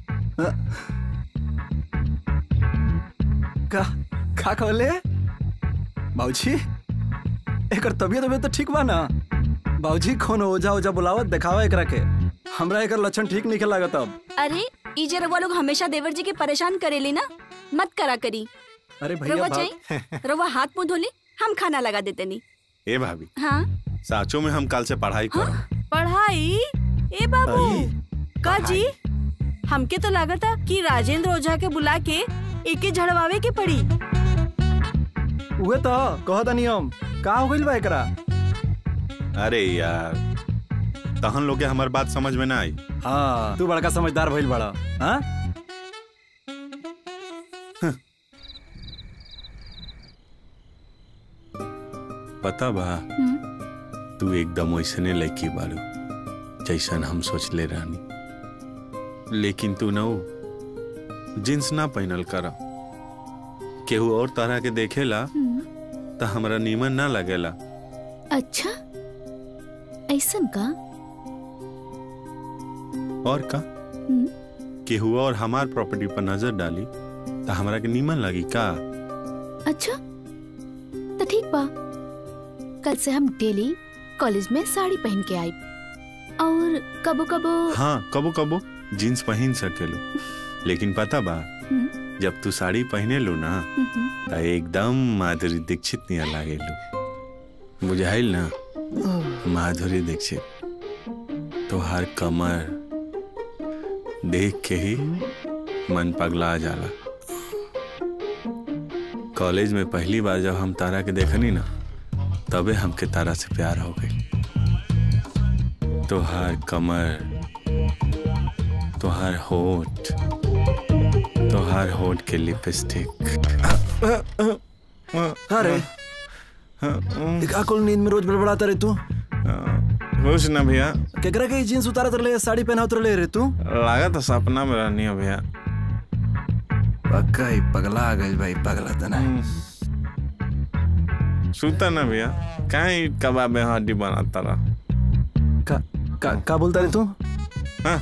[SPEAKER 4] का का कहले बाबूजी एकर तबियत तबियत तो ठीक बा ना बाबूजी कौन ओझा ओझा बुलावत देखावा एकरा के हमरा एकर लक्षण ठीक नहीं लागत अब
[SPEAKER 5] अरे ई जे रउआ लोग हमेशा देवर जी के परेशान करेली ना मत करा करी
[SPEAKER 4] अरे भैया
[SPEAKER 5] रउआ
[SPEAKER 4] बाप
[SPEAKER 5] चाहिए रउआ हाथ मुंह धोली हम खाना लगा देते नी
[SPEAKER 1] ए भाभी
[SPEAKER 5] हाँ
[SPEAKER 1] साचो में हम कल से पढ़ाई करब
[SPEAKER 3] पढ़ाई ए बाबू का जी हमके तो लागत था कि राजेंद्र ओझा के बुला के एके झड़वावे के पड़ी
[SPEAKER 4] उहे तो कहता नियम का हो गइल बा एकरा
[SPEAKER 1] अरे यार तहन लोग के हमार बात समझ में ना आई
[SPEAKER 4] हाँ तू बड़का समझदार भइल बड़ा हाँ
[SPEAKER 1] पता बा तू एकदम वैसने लड़की बारू जैसन हम सोचले रहनी लेकिन तू न जींस ना पहनल कर केहू और तरह के देखेला तो हमरा नीमन ना लगेला
[SPEAKER 19] अच्छा ऐसन का
[SPEAKER 1] और का केहू और हमार प्रॉपर्टी पर नजर डाली तो हमरा के नीमन लगी का
[SPEAKER 19] अच्छा तो ठीक बा कल से हम डेली कॉलेज में साड़ी पहन के आई और कबो कबो
[SPEAKER 1] हाँ कबो कबो जींस पहन सकेलू लेकिन पता बा जब तू साड़ी पहने लो ना तो एकदम माधुरी दीक्षित नहीं लागेलू बुझाइल ना माधुरी दीक्षित तोहार कमर देख के ही मन पगला जाला कॉलेज में पहली बार जब हम तारा के देखनी ना तबे हमके तारा से प्यार हो गई तोहार कमर तोहार होठ तोहार होठ के लिपस्टिक
[SPEAKER 4] अरे का कुल नींद में रोज बड़बड़ाता रे तू
[SPEAKER 1] खुश ना भैया
[SPEAKER 4] केकरा के जींस उतारत रहे साड़ी पहनावत रहे रे तू
[SPEAKER 1] लगा तो सपना में रहनी है भैया
[SPEAKER 4] पक्का ही पगला आ गई भाई पगला तना
[SPEAKER 1] सुता ना भैया कहीं कबाब में हड्डी बनाता रहा
[SPEAKER 4] का का, का बोलता रे तू
[SPEAKER 1] हाँ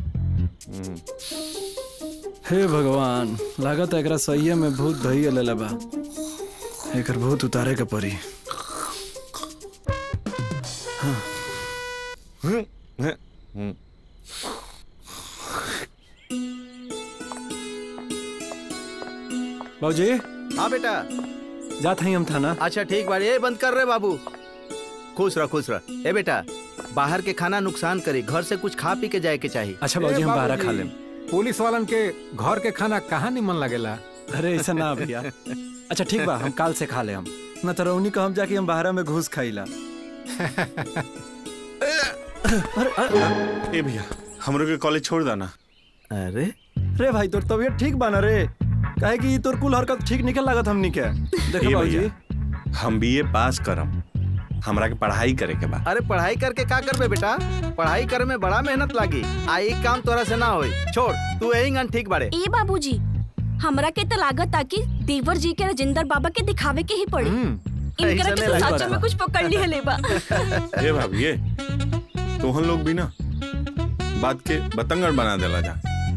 [SPEAKER 18] हे भगवान लागत एकरा सही में भूत धइए लेले बा
[SPEAKER 4] एकर भूत उतारे के पड़ी
[SPEAKER 1] हाँ।
[SPEAKER 18] बाबूजी
[SPEAKER 2] हाँ बेटा
[SPEAKER 18] जात हई हम थाना
[SPEAKER 2] अच्छा ठीक बाड़ी ए बंद कर रहे बाबू खुश रह खुश रह ए बेटा बाहर के खाना नुकसान करी घर से कुछ खा पी के जाए के चाहिए
[SPEAKER 4] अच्छा
[SPEAKER 16] ए,
[SPEAKER 4] बाबूजी हम बाहर
[SPEAKER 16] बाबूजी,
[SPEAKER 4] खा लेम
[SPEAKER 16] पुलिस वालन के घर के खाना कहाँ निमन लगेला
[SPEAKER 4] अरे ऐसा ना भैया अच्छा ठीक बा हम काल से खा ले हम न तो रौनी कहम जाके हम बाहर में घूस खाइला
[SPEAKER 14] ए भैया हमरो के कॉलेज छोड़ देना
[SPEAKER 2] अरे
[SPEAKER 4] रे भाई तोर तबीयत ठीक बा ना रे काहे कि तोर कुल हरकत ठीक निकल लागत हमनी के देखो
[SPEAKER 14] ए
[SPEAKER 4] बाबूजी
[SPEAKER 14] भैया हम बीए पास करम हमरा के पढ़ाई करे के बा
[SPEAKER 2] अरे पढ़ाई करके का करबे बेटा पढ़ाई करे में बड़ा मेहनत लागी आ एक काम तोरा से ना होई छोड़ तू यही गन ठीक बाड़े
[SPEAKER 5] ए बाबूजी हमरा के तो लागत आ कि देवर जी के राजेंद्र बाबा के दिखावे के ही पड़ी इनकरा
[SPEAKER 14] ऐसा
[SPEAKER 5] के
[SPEAKER 14] नहीं
[SPEAKER 5] तो
[SPEAKER 14] लग
[SPEAKER 5] सच
[SPEAKER 14] रहा।
[SPEAKER 5] में कुछ पकड़ लिया लेबा
[SPEAKER 14] ए भाभी ये तो हम लोग भी ना बात के बतंगड़ बना देला जा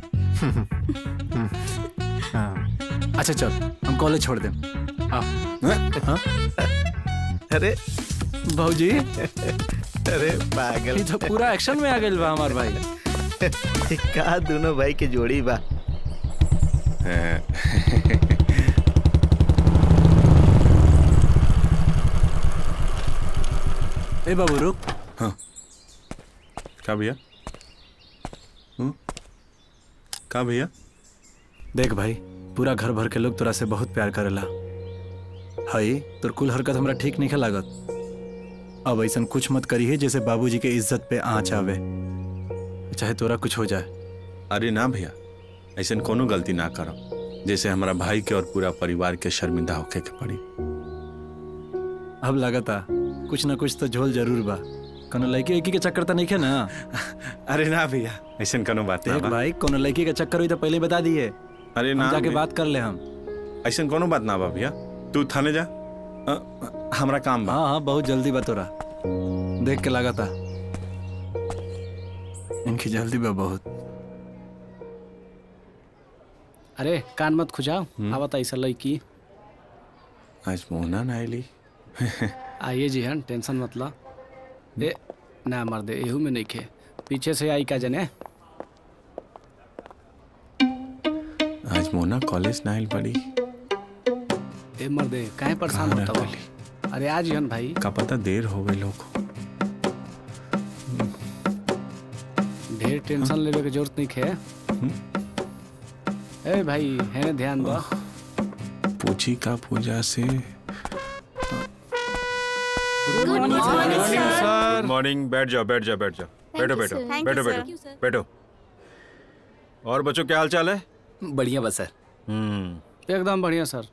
[SPEAKER 4] अच्छा चल हम कॉलेज छोड़ देम आ हाँ?
[SPEAKER 2] अरे
[SPEAKER 4] भाऊजी
[SPEAKER 2] अरे पागल
[SPEAKER 4] ये तो पूरा एक्शन में आ गइल बा हमार भाई
[SPEAKER 2] का दोनों भाई के जोड़ी बा
[SPEAKER 4] ए बाबू रुक
[SPEAKER 14] हाँ का भैया हम्म? का भैया
[SPEAKER 4] देख भाई पूरा घर भर के लोग तोरा से बहुत प्यार करेला हई तोर कुल हरकत हमरा ठीक नहीं लागत अब ऐसा कुछ मत करी है जैसे बाबूजी के इज्जत पे आँच आवे चाहे तोरा कुछ हो जाए
[SPEAKER 14] अरे ना भैया ऐसा कोनो गलती ना करम जैसे हमारा भाई के और पूरा परिवार के शर्मिंदा होके के पड़ी
[SPEAKER 4] अब लागता कुछ ना कुछ तो झोल जरूर बा कोनो लड़की लड़की के चक्कर तो नहीं है ना
[SPEAKER 14] अरे ना भैया ऐसा कोनो बात ना
[SPEAKER 4] देख
[SPEAKER 14] बा।
[SPEAKER 4] भाई कोनो लड़की का चक्कर हुई तो पहले बता दिए
[SPEAKER 14] अरे
[SPEAKER 4] हम
[SPEAKER 14] ना
[SPEAKER 4] जाके
[SPEAKER 14] भैया।
[SPEAKER 4] बात कर ले हम
[SPEAKER 14] ऐसा कोनो बात ना बा भैया तू थाने जा अ, हमरा काम बा
[SPEAKER 4] हाँ हाँ बहुत जल्दी बा तोरा देख के लगा था इनकी जल्दी बा बहुत
[SPEAKER 8] अरे कान मत खुजाओ आवत ऐसा लड़की
[SPEAKER 14] आज मोहना ना आइली
[SPEAKER 8] आइए जी हन टेंशन मत ला ए ना मर दे एहू में नहीं खे पीछे से आई का जने
[SPEAKER 14] आज मोना कॉलेज ना आइल पड़ी
[SPEAKER 8] ए मर दे काहे परेशान
[SPEAKER 14] कहाँ
[SPEAKER 8] होता
[SPEAKER 14] रह
[SPEAKER 8] हो अरे आज हन भाई
[SPEAKER 14] का पता देर हो गई लोग
[SPEAKER 8] ढेर टेंशन लेवे के जरूरत नहीं खे ए भाई है ध्यान दो
[SPEAKER 14] पूछी का पूजा से
[SPEAKER 11] सर
[SPEAKER 14] मॉर्निंग बैठ जाओ बैठ जाओ बैठ जाओ बैठो बैठो
[SPEAKER 3] sir. Thank
[SPEAKER 14] बैठो
[SPEAKER 3] you,
[SPEAKER 14] बैठो
[SPEAKER 3] sir.
[SPEAKER 14] बैठो और बच्चों क्या हाल चाल है
[SPEAKER 9] बढ़िया बस सर
[SPEAKER 14] हम्म
[SPEAKER 8] एकदम बढ़िया सर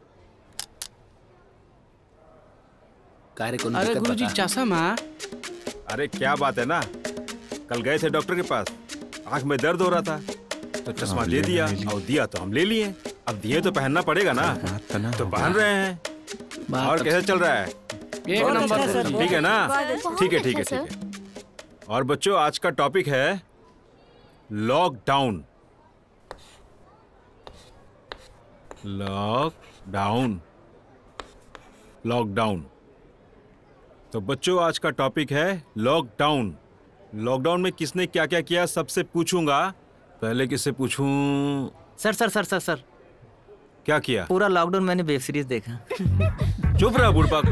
[SPEAKER 9] कार्य को
[SPEAKER 8] अरे गुरुजी चासा माँ
[SPEAKER 14] अरे क्या बात है ना कल गए थे डॉक्टर के पास आंख में दर्द हो रहा था तो चश्मा
[SPEAKER 1] हाँ,
[SPEAKER 14] दे
[SPEAKER 1] ले
[SPEAKER 14] दिया
[SPEAKER 1] ले ली।
[SPEAKER 14] और दिया तो हम ले लिए अब दिए तो पहनना पड़ेगा ना तो पहन रहे हैं
[SPEAKER 8] बात
[SPEAKER 14] और
[SPEAKER 8] तो-
[SPEAKER 14] कैसे चल रहा है
[SPEAKER 8] एक नंबर सर
[SPEAKER 14] ठीक है ना
[SPEAKER 3] बहुत अच्छा।
[SPEAKER 14] ठीक है ठीक है
[SPEAKER 3] बहुत
[SPEAKER 14] ठीक है और बच्चों आज का टॉपिक है लॉकडाउन लॉकडाउन लॉकडाउन तो बच्चों आज का टॉपिक है लॉकडाउन लॉकडाउन में किसने क्या क्या किया सबसे पूछूंगा पहले किससे पूछूं
[SPEAKER 11] सर सर सर सर सर
[SPEAKER 14] क्या किया
[SPEAKER 11] पूरा लॉकडाउन मैंने वेब सीरीज देखा
[SPEAKER 14] चुप रहा बुढ़पा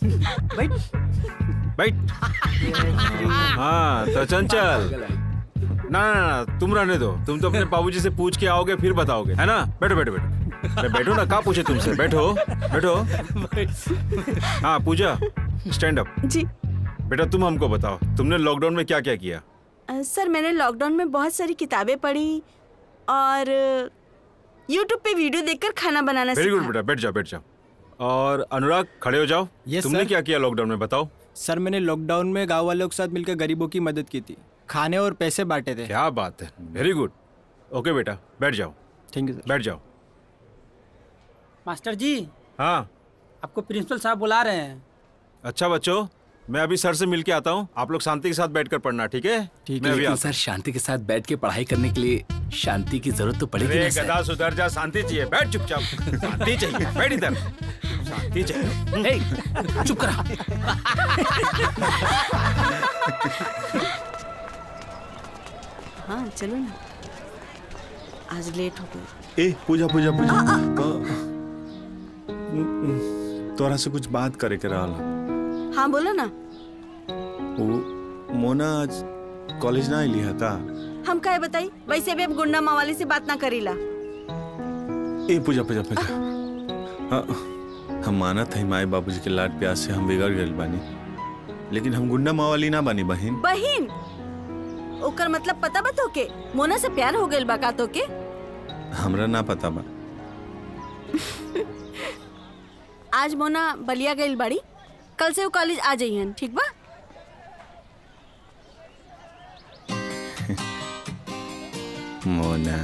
[SPEAKER 14] बैठ हाँ तो चंचल ना ना ना तुम रहने दो तुम तो अपने बाबूजी से पूछ के आओगे फिर बताओगे है ना बैठो बैठो बैठो अरे बैठो ना कहाँ पूछे तुमसे बैठो बैठो हाँ पूजा स्टैंड अप
[SPEAKER 3] जी
[SPEAKER 14] बेटा तुम हमको बताओ तुमने लॉकडाउन में क्या क्या किया
[SPEAKER 3] अ, सर मैंने लॉकडाउन में बहुत सारी किताबें पढ़ी और यूट्यूब पे वीडियो देखकर खाना बनाना
[SPEAKER 14] वेरी गुड
[SPEAKER 3] सीखा
[SPEAKER 14] बेटा बैठ जाओ बैठ जाओ और अनुराग खड़े हो जाओ
[SPEAKER 18] Yes,
[SPEAKER 14] तुमने
[SPEAKER 18] sir.
[SPEAKER 14] क्या किया लॉकडाउन में बताओ
[SPEAKER 18] सर मैंने लॉकडाउन में गांव वालों के साथ मिलकर गरीबों की मदद की थी खाने और पैसे बांटे थे
[SPEAKER 14] क्या बात है वेरी गुड ओके बेटा बैठ जाओ
[SPEAKER 18] थैंक यू
[SPEAKER 14] बैठ जाओ
[SPEAKER 10] मास्टर जी
[SPEAKER 14] हाँ
[SPEAKER 10] आपको प्रिंसिपल साहब बुला रहे हैं
[SPEAKER 14] अच्छा बच्चों मैं अभी सर से मिल के आता हूँ आप लोग शांति के साथ बैठकर पढ़ना ठीक है मैं अभी
[SPEAKER 9] लेकिन
[SPEAKER 14] आता
[SPEAKER 9] सर शांति के साथ बैठ के पढ़ाई करने के लिए शांति की जरूरत तो
[SPEAKER 14] हूँ।
[SPEAKER 9] पड़ेगी
[SPEAKER 14] अरे
[SPEAKER 9] ना सर
[SPEAKER 14] गधा सुधर जा शांति चाहिए बैठ चुपचाप शांति चाहिए बैठ इधर शांति चाहिए
[SPEAKER 9] ए, चुप करा
[SPEAKER 3] हाँ चलो ना आज लेट हो गई
[SPEAKER 14] ए पूजा पूजा पूजा तोरा से कुछ बात करे के रहल
[SPEAKER 3] हाँ बोलो ना
[SPEAKER 1] वो मोना आज कॉलेज ना अली है का
[SPEAKER 3] हम कहे बताई वैसे भी अब गुंडा मावाली से बात ना करीला
[SPEAKER 1] ए पूजा पूजा पूजा हाँ, हम मानत है माए बाबूजी के लाड प्यार से हम बिगड़ गए बानी लेकिन हम गुंडा मावाली ना बानी बहन
[SPEAKER 3] बहिन ओकर मतलब पता बा तोके मोना से प्यार हो गइल बा का तोके
[SPEAKER 1] हमरा ना पता बा
[SPEAKER 3] आज मोना बलिया गइल बाड़ी कल से वो कॉलेज आ जाइहन ठीक बा
[SPEAKER 1] मोना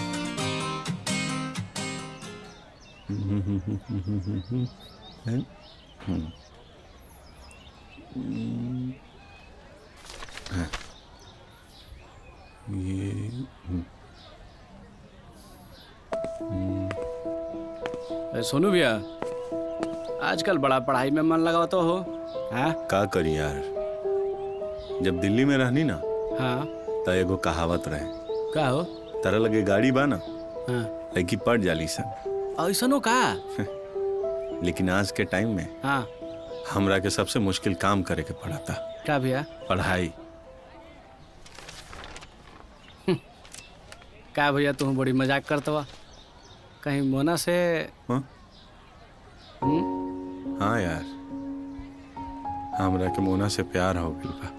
[SPEAKER 1] हाँ। ये
[SPEAKER 20] ए, सोनू भैया आजकल बड़ा पढ़ाई में मन लगा तो हो हाँ
[SPEAKER 1] का करी यार जब दिल्ली में रहनी ना
[SPEAKER 20] हाँ
[SPEAKER 1] त एगो कहावत रहे
[SPEAKER 20] का हो
[SPEAKER 1] तरह लगे गाड़ी बा ना
[SPEAKER 20] हाँ
[SPEAKER 1] लड़की पड़ जाली सन
[SPEAKER 20] ऐसनो का
[SPEAKER 1] लेकिन आज के टाइम में
[SPEAKER 20] हाँ
[SPEAKER 1] हमरा के सबसे मुश्किल काम करे के पड़ा था
[SPEAKER 20] का भैया
[SPEAKER 1] पढ़ाई
[SPEAKER 20] का भैया तू बड़ी मजाक करतवा कहीं मोना से
[SPEAKER 1] हाँ?
[SPEAKER 20] हम्म?
[SPEAKER 1] हाँ यार हमरा के मोना से प्यार हो गइल बा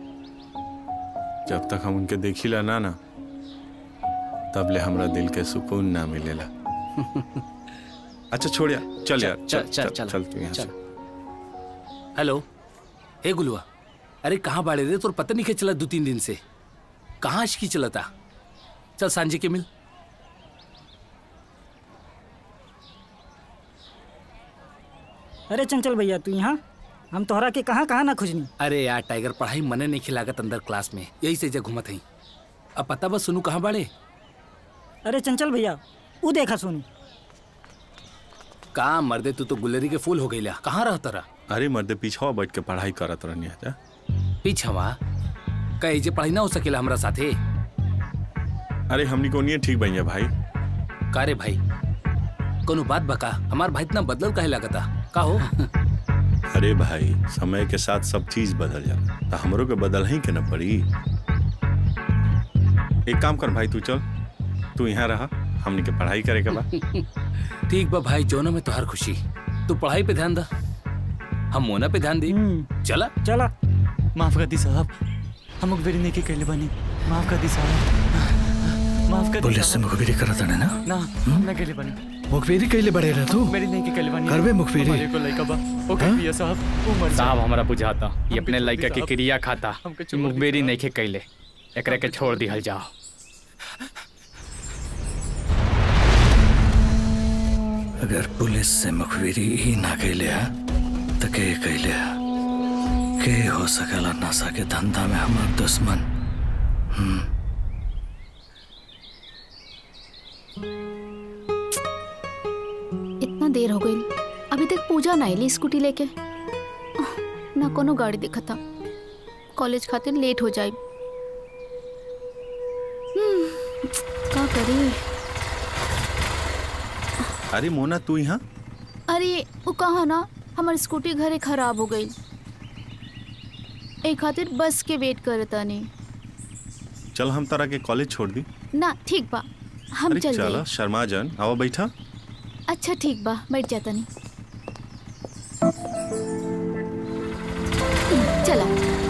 [SPEAKER 1] जब तक हम उनके देखिला ना ना तब ले हमरा दिल के सुकून ना मिलेला अच्छा छोड़िया चल यार चल चल चल, चल तू यहाँ से
[SPEAKER 9] हेलो हे गुलुआ अरे कहाँ बाड़े रे तोर पता नहीं के चला दो तीन दिन से कहाँ की चलता चल सांझे के मिल
[SPEAKER 17] अरे चंचल भैया तू यहाँ हम तोहरा के कहाँ कहाँ ना खोजनी
[SPEAKER 9] अरे यार टाइगर पढ़ाई मने नहीं खिलागत अंदर क्लास में यही से जग घूमत हई अब पता बस सुनू कहाँ बाड़े
[SPEAKER 17] अरे चंचल भैया ऊ देखा सोनू
[SPEAKER 9] कहाँ मर्दे तू तो गुलरी के फूल हो गईला कहाँ रहता रहा
[SPEAKER 1] अरे मर्दे पीछवा बैठ के पढ़ाई करत रहनी है
[SPEAKER 9] पीछवा कहे जे पढ़ाई ना हो सकेला हमरा साथे
[SPEAKER 1] अरे हमनी को नहीं ठीक भैया भाई
[SPEAKER 9] का रे भाई कोनो बात बका हमार भाई इतना बदलल काहे लागता का हो
[SPEAKER 1] अरे भाई समय के साथ सब चीज बदल जाला तो हमरो के बदल ही के न पड़ी एक काम कर भाई तू चल तू यहाँ रहा हमनी के पढ़ाई करे के बा
[SPEAKER 9] ठीक बा भाई जोनो में तोहार खुशी तू पढ़ाई पे ध्यान दा हम मोना पे ध्यान दी चला
[SPEAKER 17] चला
[SPEAKER 8] माफ कर दी साहब हम मुखबिरी नहीं की कैले बनी माफ कर दी साहब माफ कर दी
[SPEAKER 13] पुलिस से
[SPEAKER 8] साहब।
[SPEAKER 13] मुखबिरी करत हने ना
[SPEAKER 8] ना हम ना कैले बनी
[SPEAKER 13] मुखबिरी कैले बड़े रह तू
[SPEAKER 8] मेरी नहीं की कैले बनी
[SPEAKER 13] करबे मुखबिरी?
[SPEAKER 8] हमारे को लइका बा ओके
[SPEAKER 13] हाँ?
[SPEAKER 8] पिया साहब उमर
[SPEAKER 21] साहब हमारा बुझाता ये अपने
[SPEAKER 8] छोड़
[SPEAKER 21] लड़का
[SPEAKER 8] दी
[SPEAKER 21] के
[SPEAKER 8] साहब।
[SPEAKER 21] क्रिया खाता
[SPEAKER 8] हमके
[SPEAKER 21] ई
[SPEAKER 8] छोड़ दी
[SPEAKER 21] मुखबिरी
[SPEAKER 8] साहब।
[SPEAKER 21] नहीं खे कैले एकरे के छोड़ दिहल जाओ
[SPEAKER 13] अगर पुलिस से मुखबिरी ही ना कैले है तो के कैले है के हो सकेला नशा के धंधा में हमार दुश्मन हम्म
[SPEAKER 19] इतना देर हो गई अभी तक पूजा ना आईली स्कूटी लेके ना कोनो गाड़ी दिखा था कॉलेज खातिर लेट हो जाए हम्म, का करी
[SPEAKER 1] अरे मोना तू यहाँ
[SPEAKER 19] अरे वो कहा ना हमार स्कूटी घरे खराब हो गई एक खातिर बस के वेट करता नहीं
[SPEAKER 1] चल हम तारा के कॉलेज छोड़ दी
[SPEAKER 19] ना ठीक बा हम
[SPEAKER 1] अरे
[SPEAKER 19] चल
[SPEAKER 1] चला
[SPEAKER 19] गए
[SPEAKER 1] शर्मा जन आवा बैठा
[SPEAKER 19] अच्छा ठीक बा बैठ जाता नहीं चला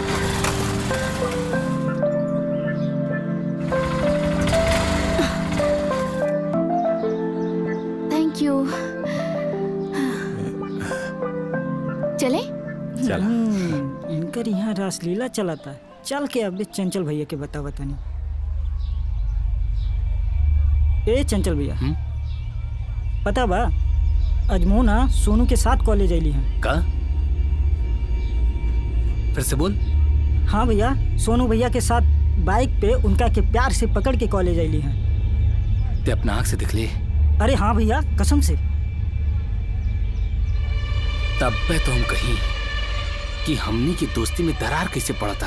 [SPEAKER 19] थैंक यू चले
[SPEAKER 17] हम्म, इनकर यहाँ रासलीला चलाता चल के अब चंचल भैया के बता बतानी ए चंचल भैया पता बा अजमोना सोनू के साथ कॉलेज आईली हैं
[SPEAKER 9] का फिर से बोल
[SPEAKER 17] हाँ भैया सोनू भैया के साथ बाइक पे उनका के प्यार से पकड़ के कॉलेज आईली हैं
[SPEAKER 9] ते अपना आँख से दिख ले
[SPEAKER 17] अरे हाँ भैया कसम से
[SPEAKER 9] तब पे तो हम कहीं कि हमनी की दोस्ती में दरार कैसे पड़ता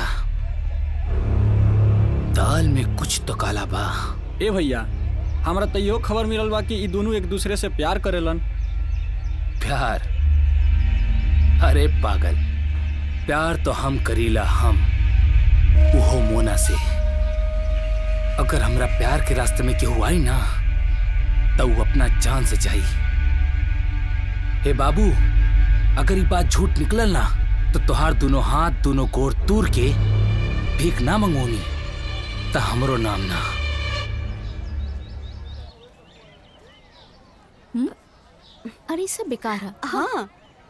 [SPEAKER 9] दाल में कुछ तो काला बा
[SPEAKER 8] ए भैया हमरा तो इहो खबर मिलल बा कि ई दोनों एक दूसरे से प्यार करेलन
[SPEAKER 9] प्यार अरे पागल प्यार तो हम करीला हम उहो मोना से अगर हमरा प्यार के रास्ते में केहू आई ना तो वो अपना जान से जाई हे बाबू अगर ये बात झूठ निकलल ना तो तोहार दोनों हाथ दोनों गोर तूर के भीख ना मंगोनी तो हमरो नाम ना
[SPEAKER 19] अरे ये सब बेकार है
[SPEAKER 3] हाँ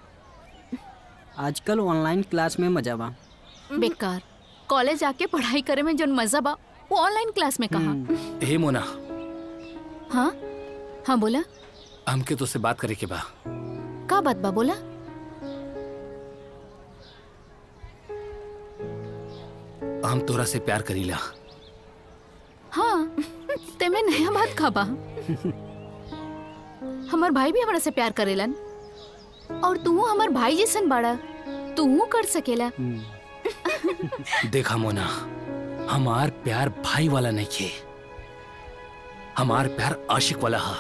[SPEAKER 12] आजकल ऑनलाइन क्लास में मजा बा
[SPEAKER 19] बेकार कॉलेज आके पढ़ाई करे में जो मजा बा वो ऑनलाइन क्लास में कहा
[SPEAKER 9] हे मोना
[SPEAKER 19] हाँ हाँ बोला
[SPEAKER 9] हमके तो से बात करे के बा
[SPEAKER 19] का बात बा बोला
[SPEAKER 9] हम तोरा से प्यार करीला
[SPEAKER 19] हाँ ते में नया बात का बा हमार भाई भी हमरा से प्यार करेलन और तू हमार भाई जैसन बाड़ा तू कर सकेला
[SPEAKER 9] देखा मोना हमार प्यार भाई वाला नहीं खे हमार प्यार आशिक वाला हा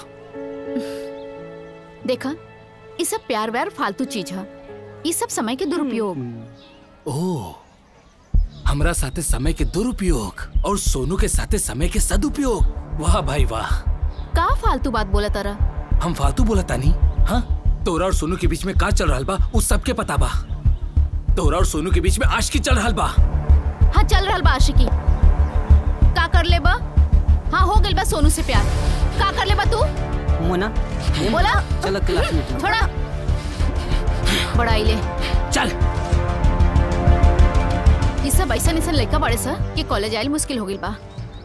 [SPEAKER 19] देखा ये सब प्यार व्यार फालतू चीज है ये सब समय के दुरुपयोग
[SPEAKER 9] ओ हमरा साथे समय के दुरुपयोग और सोनू के साथे समय के सदुपयोग वाह भाई वाह
[SPEAKER 19] का फालतू बात बोला तारा
[SPEAKER 9] हम फालतू बोला तानी हाँ तोरा और सोनू के बीच में का चल रहा बा उस सबके पता बा तोरा और सोनू के बीच में आशिकी चल रहा बा
[SPEAKER 19] हाँ चल रहा बा आशिकी का कर ले बा हाँ हो गइल बा सोनू से प्यार का कर ले बा तू
[SPEAKER 12] मोना
[SPEAKER 19] बोला
[SPEAKER 12] चलो क्लास में
[SPEAKER 19] थोड़ा बड़ाई ले
[SPEAKER 9] चल
[SPEAKER 19] ये सब ऐसा ऐसा लड़का बड़े सा कि कॉलेज आयल मुश्किल हो गइल बा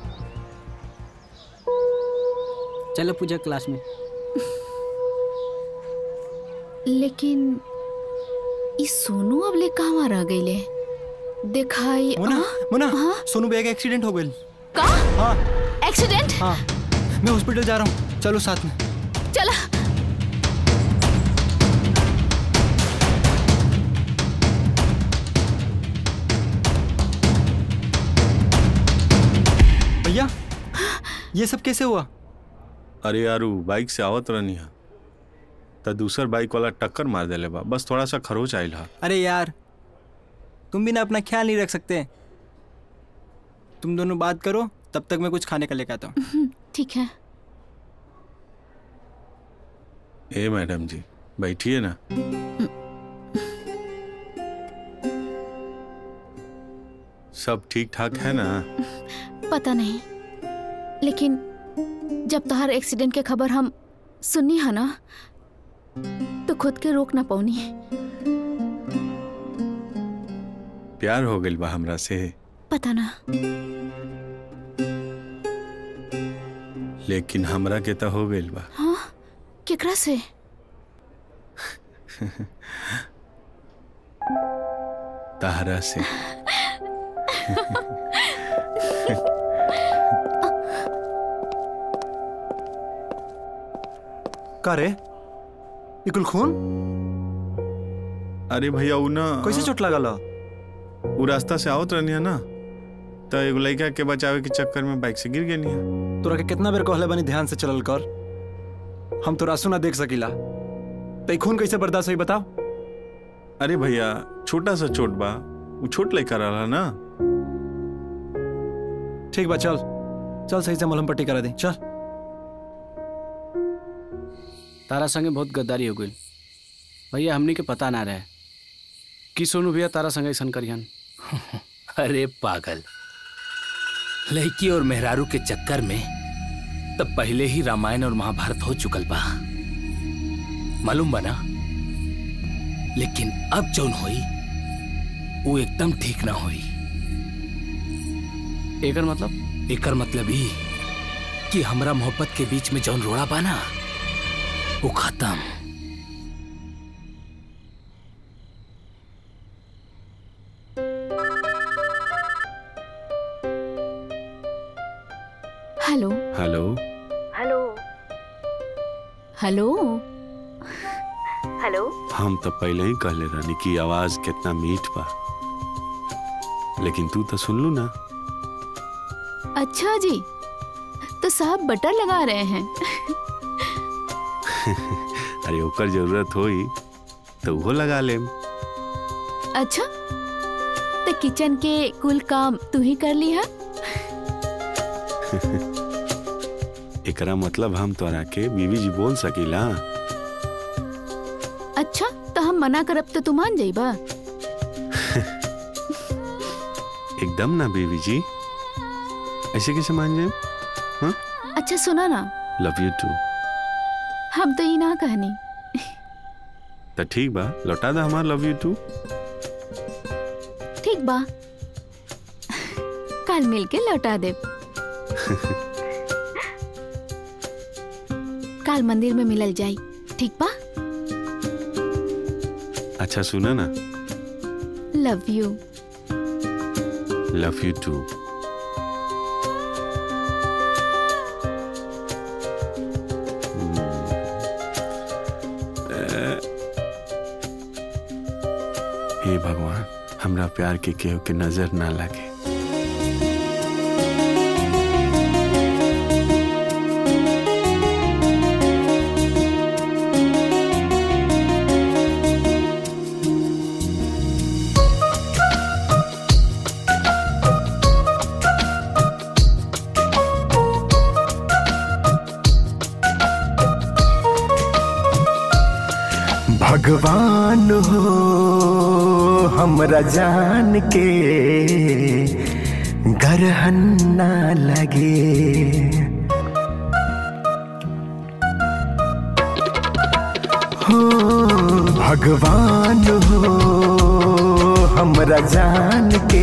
[SPEAKER 12] चलो पूजा क्लास में
[SPEAKER 19] लेकिन ई सोनू अब ले कहाँ रह गईले दिखाई
[SPEAKER 18] मुना
[SPEAKER 19] हाँ?
[SPEAKER 18] मुना
[SPEAKER 19] हाँ?
[SPEAKER 18] सोनू भैया का एक्सीडेंट हो गई
[SPEAKER 19] का
[SPEAKER 18] हाँ
[SPEAKER 19] एक्सीडेंट
[SPEAKER 18] हाँ मैं हॉस्पिटल जा रहा हूँ चलो साथ में
[SPEAKER 19] चला
[SPEAKER 18] भैया ये सब कैसे हुआ
[SPEAKER 1] अरे यारू बाइक से आवत रहनी है तो दूसर बाइक वाला टक्कर मार देले बा बस थोड़ा सा खरोच आइल हा
[SPEAKER 18] अरे यार तुम भी ना अपना ख्याल नहीं रख सकते तुम दोनों बात करो तब तक मैं कुछ खाने का लेकर आता हूँ
[SPEAKER 19] ठीक है
[SPEAKER 1] ए मैडम जी बैठिए ना सब ठीक ठाक है ना
[SPEAKER 19] पता नहीं लेकिन जब तोहर एक्सीडेंट के खबर हम सुनी है ना तो खुद के रोक ना पौनी
[SPEAKER 1] प्यार हो गइल बा हमरा से
[SPEAKER 19] पता ना
[SPEAKER 1] लेकिन हमरा के तो हो गइल बा
[SPEAKER 19] हाँ केकरा से
[SPEAKER 1] तहरा से
[SPEAKER 18] का रे इकुल खून
[SPEAKER 1] अरे भैया उ ना
[SPEAKER 18] कैसे चोट लगल
[SPEAKER 1] उ रास्ता से आवत रहनी है ना तो एगो लड़का के बचावे के चक्कर में बाइक से गिर गई है
[SPEAKER 18] तोरा के कितना बेर कहले बनी ध्यान से चलल कर हम तो रासू ना देख सकीला तो खून कैसे बर्दाश्त हुई बताओ
[SPEAKER 1] अरे भैया छोटा सा चोट बा वो छोट लड़का रहा ना
[SPEAKER 18] ठीक बा चल चल सही से मलहम पट्टी करा दे चल
[SPEAKER 20] तारा संगे बहुत गद्दारी हो गई भैया हमनी के पता ना रहे कि सोनू भैया तारा संगे ऐसा करियन
[SPEAKER 9] अरे पागल लड़की और मेहरारू के चक्कर में तब पहले ही रामायण और महाभारत हो चुकल बा मालूम बना लेकिन अब जौन होई वो एकदम ठीक ना होई
[SPEAKER 20] एकर मतलब
[SPEAKER 9] एकर मतलब ही कि हमरा मोहब्बत के बीच में जौन रोड़ा बा ना वो खत्म
[SPEAKER 19] hello
[SPEAKER 1] hello
[SPEAKER 19] hello hello hello
[SPEAKER 1] हम तो पहले ही कहले रहनी कि आवाज कितना मीठ बा लेकिन तू तो सुन लू ना
[SPEAKER 19] अच्छा जी तो साहब बटर लगा रहे हैं
[SPEAKER 1] अरे ओकर जरूरत होई तो वो लगा लेम
[SPEAKER 19] अच्छा किचन के कुल काम तू ही कर ली है
[SPEAKER 14] एकरा मतलब हम तोरा के बीवी जी बोल सकीला
[SPEAKER 19] अच्छा तो हम मना करब तो तू मान जाइबा
[SPEAKER 14] एकदम ना बीवी जी ऐसे कैसे मान जाए हाँ
[SPEAKER 19] अच्छा सुना ना
[SPEAKER 14] लव यू टू
[SPEAKER 19] हम तो ये ना कहनी
[SPEAKER 14] तो ठीक बा लौटा दा हमार लव यू टू
[SPEAKER 19] ठीक बा कल मिल के लौटा दे कल मंदिर में मिलल जाई ठीक बा
[SPEAKER 14] अच्छा सुना ना
[SPEAKER 19] love you
[SPEAKER 14] love you too हे भगवान हमरा प्यार के केहू के नजर ना लगे
[SPEAKER 7] भगवान हो हमरा जान के गरहन ना लगे हो भगवान हो हमरा जान के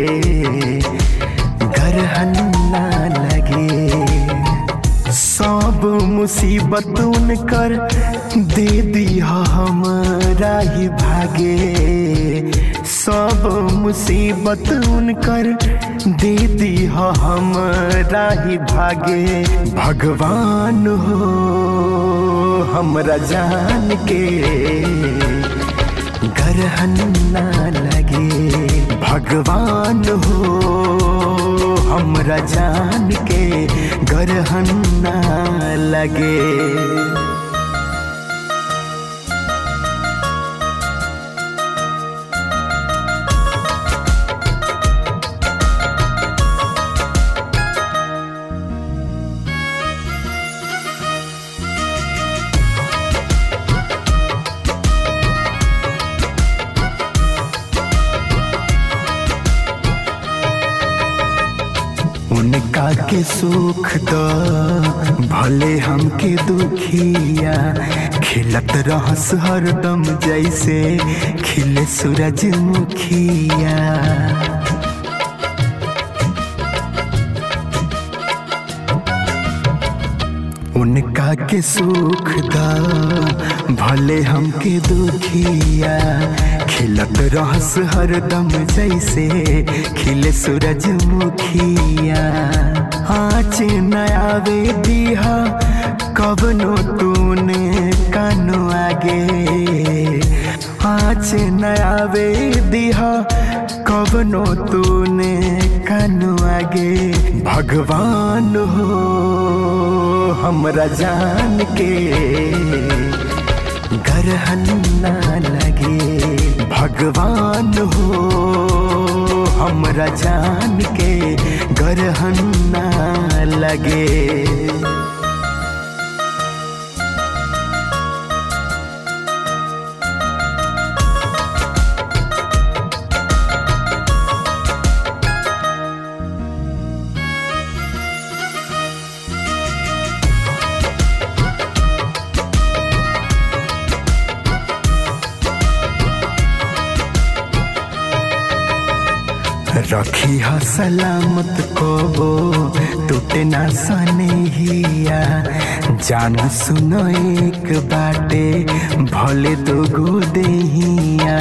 [SPEAKER 7] गरहन ना लगे सब मुसीबत उनकर दे दिया हमरा ही भागे सब मुसीबत उनकर दे दिया हमरा ही भागे भगवान हो हमरा जान के गरहन ना लगे भगवान हो हमरा जान के गरहन ना लगे उनका के सुख दो भले हमके दुखिया खिलत रहस हरदम जैसे खिले सूरजमुखिया उनका के सुख दा भले हमके दुखिया खिलत रहस हरदम जैसे खिले सूरजमुखिया आँच नयावे दिहा कबनो तूने कानो आगे आँच नयावे दिहा कबनो तूने कानो आगे भगवान हो हमरा जान के गरहन ना लगे भगवान हो हमरा जान के गरहन ना लगे रखी ह सलामत को टूटे ना सनेहिया जान सुनो एक बाटे भले दो गो देहिया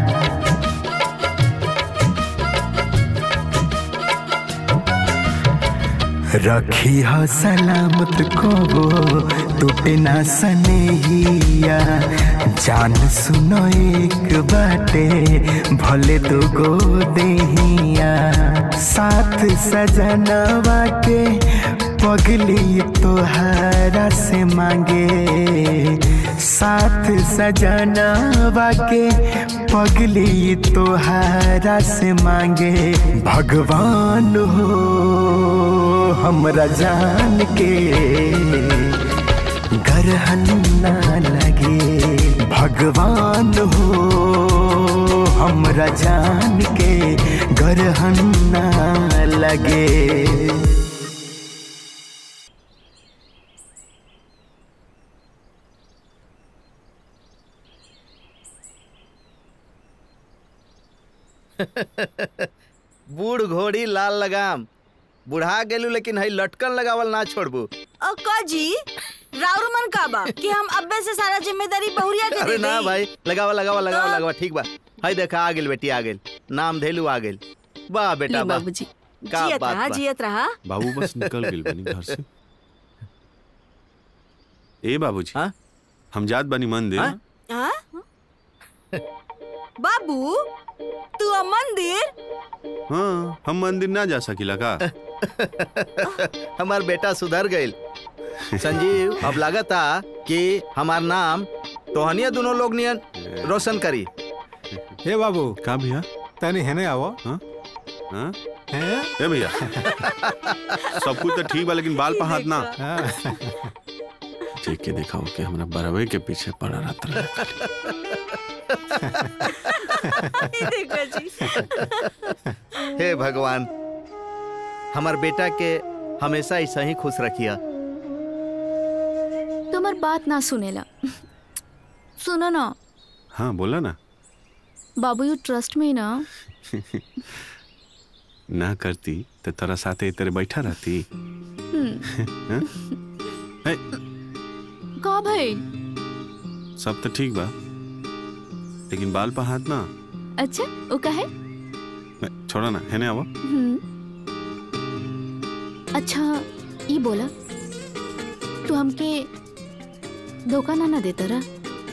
[SPEAKER 7] रखी ह सलामत को टूटे ना सनेहिया जान सुनो एक बाटे भले दो गो देहिया साथ सजनवा के पगली तोहरा से मांगे साथ सजनवा के पगली तोहारा से मांगे भगवान हो हमरा जान के गरहन ना लगे भगवान हो हमरा जान के गरहन ना लगे
[SPEAKER 2] बूढ़ घोड़ी लाल लगाम बुढ़ा गेलू लेकिन हई लटकन लगावल ना छोड़बू
[SPEAKER 3] अक्का जी राउर मन का बा कि हम अब्बे से सारा जिम्मेदारी बहुरिया के
[SPEAKER 2] अरे
[SPEAKER 3] दे
[SPEAKER 2] ना
[SPEAKER 3] देई?
[SPEAKER 2] भाई लगावा लगावा लगावा लगावा ठीक बा हई देखा आ गेल बेटी आ गेल नाम धेलू आ गेल वाह बेटा
[SPEAKER 3] ली
[SPEAKER 2] वाह
[SPEAKER 3] बाबूजी
[SPEAKER 2] का
[SPEAKER 3] जियत
[SPEAKER 2] बात
[SPEAKER 3] रहा
[SPEAKER 2] बा।
[SPEAKER 3] जियत रहा
[SPEAKER 14] बाबू बस निकल गेल बनी घर से ए बाबूजी हम जात बनी मंदिर
[SPEAKER 3] हाँ? बाबू तू आ मंदिर
[SPEAKER 14] हाँ हम मंदिर ना जा सकीला का
[SPEAKER 2] हमार बेटा सुधर गईल संजीव अब लगता कि हमार नाम तोहनिया दोनों लोग नियन रोशन करी
[SPEAKER 16] हे बाबू
[SPEAKER 14] का भैया
[SPEAKER 16] तनी हेने आवो
[SPEAKER 14] हाँ हाँ ए भैया सब कुछ तो ठीक बा लेकिन बाल पर हाथ ना देख के देखा हो कि हमरा बरवे के पीछे पड़ा रहता
[SPEAKER 3] देखो जी
[SPEAKER 2] हे भगवान हमार बेटा के हमेशा ऐसा ही खुश रखिया
[SPEAKER 19] तुम्हार बात ना सुनेला सुनो ना
[SPEAKER 14] हाँ बोला ना
[SPEAKER 19] बाबू यू ट्रस्ट में ना
[SPEAKER 14] ना करती तो तेरा साथे तेरे बैठा रहती
[SPEAKER 19] हम्म,
[SPEAKER 14] हाँ? ए,
[SPEAKER 19] का भाई
[SPEAKER 14] सब तो ठीक बा लेकिन बाल पर हाथ ना
[SPEAKER 19] अच्छा वो का है
[SPEAKER 14] ए, छोड़ा ना है ना आवो
[SPEAKER 19] हम्म, अच्छा ये बोला तू हमके धोखा ना ना देता रहा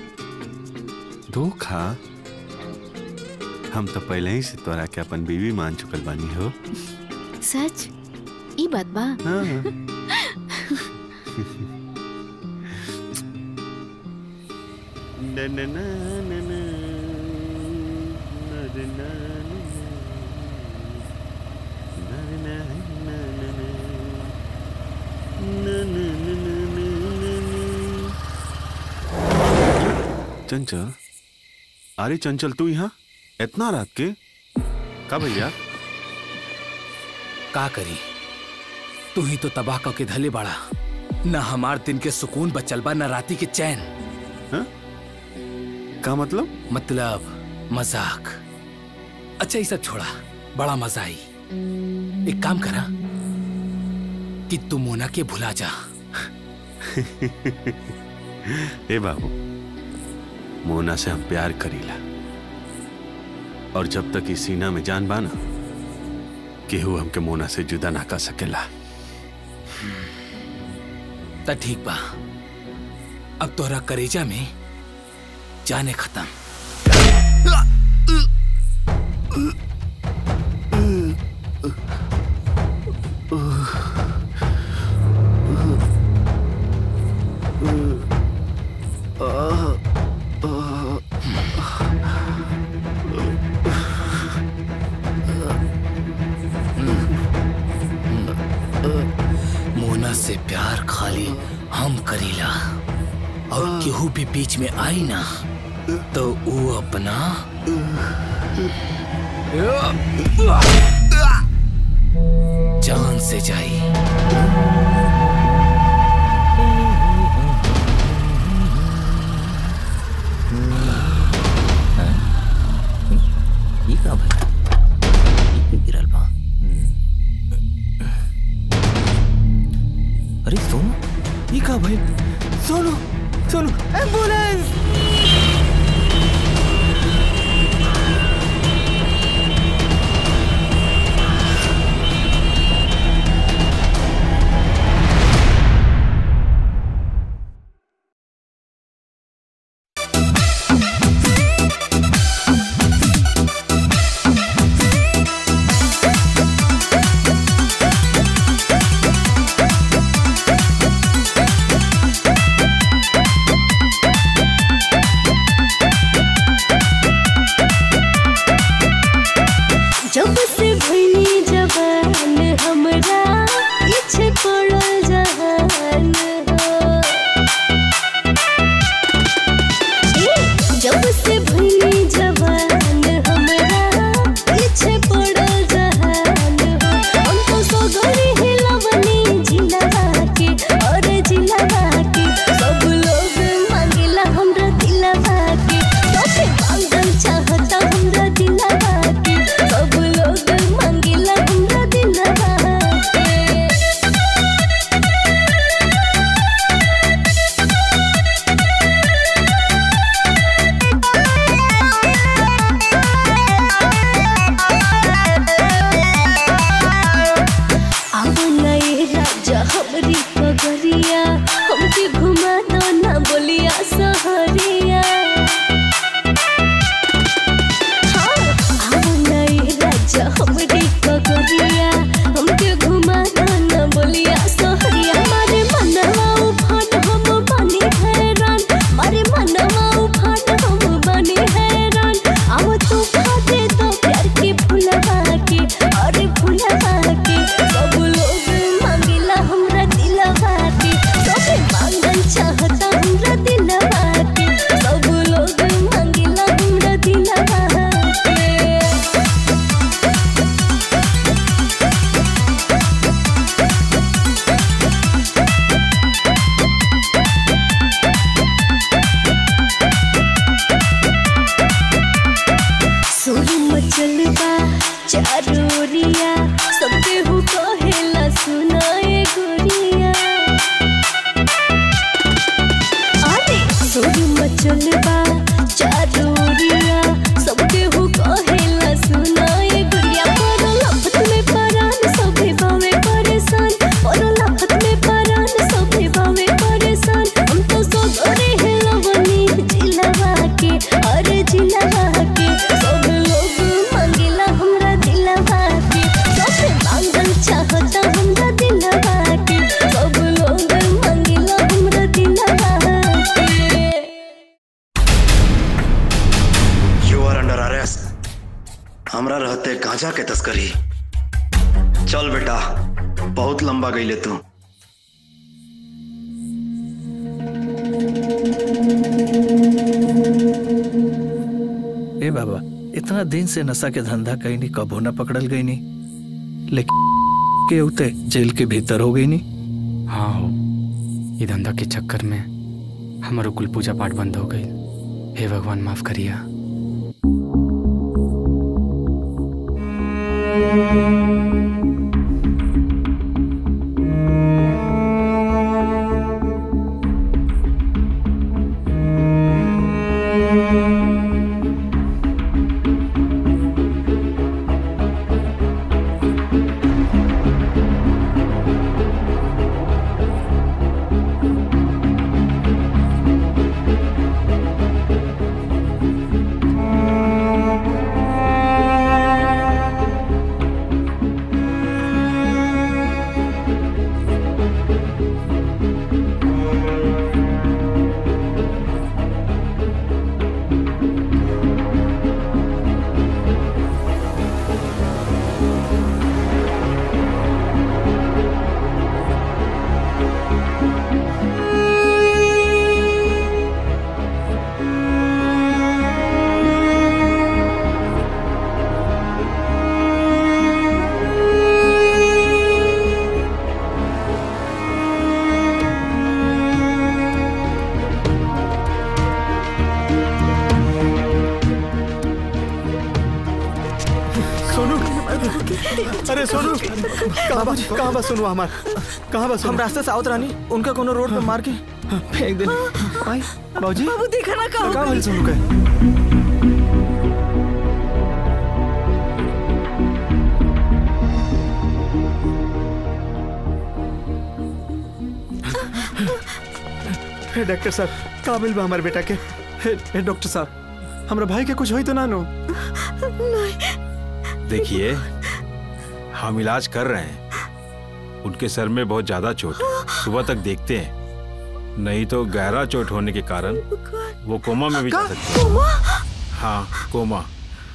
[SPEAKER 14] धोखा हम तो पहले ही से तोरा के अपन बीवी मान चुकल बानी हो
[SPEAKER 19] सच ई बात बा
[SPEAKER 14] चंचल अरे चंचल तू यहाँ इतना रात के का भैया
[SPEAKER 9] का करी तू ही तो तबाह क के धले बाड़ा न हमार दिन के सुकून बचल बा न राती के चैन
[SPEAKER 14] का मतलब
[SPEAKER 9] मतलब मजाक अच्छा ये सब छोड़ा बड़ा मजा आई एक काम करा कि तू मोना के भुला जा
[SPEAKER 14] ए बाबू मोना से हम प्यार करीला और जब तक इस सीना में जान बाना केहू हमके मोना से जुदा ना कर सकेला
[SPEAKER 9] त ठीक बा अब तोहरा करेजा में जाने खत्म मोना से प्यार खाली हम करीला और केहू भी बीच में आई ना तो वो अपना जान से जाई
[SPEAKER 11] ये का भाई ये गिरल बा अरे सोनू ये का भाई सोनू सोनू एम्बुलेंस
[SPEAKER 6] गांजा के तस्करी चल बेटा बहुत लंबा गईले तू
[SPEAKER 13] ए बाबा इतना दिन से नशा के धंधा कहीं नहीं कबो ना पकड़ल गई नहीं लेकिन के उते जेल के भीतर हो गई नहीं
[SPEAKER 8] हाँ हो ये धंधा के चक्कर में हमारो कुल पूजा पाठ बंद हो गई हे भगवान माफ करिया
[SPEAKER 2] सोनू अरे सोनू कहाँ बा कहाँ बा सोनू हमार कहाँ बा हम रास्ते से आवत रानी उनका कोनो रोड पे मार के फेंक देनी आई बाबूजी
[SPEAKER 3] बाबू देखा ना कहाँ
[SPEAKER 2] कहाँ भइल सोनू के हे डॉक्टर साहब का बिल बा हमारे बेटा के हे, हे डॉक्टर साहब हमरा भाई के कुछ होई तो ना नो
[SPEAKER 14] देखिए हम इलाज कर रहे हैं उनके सर में बहुत ज्यादा चोट है सुबह तक देखते हैं नहीं तो गहरा चोट होने के कारण वो कोमा में भी जा सकते हैं हाँ कोमा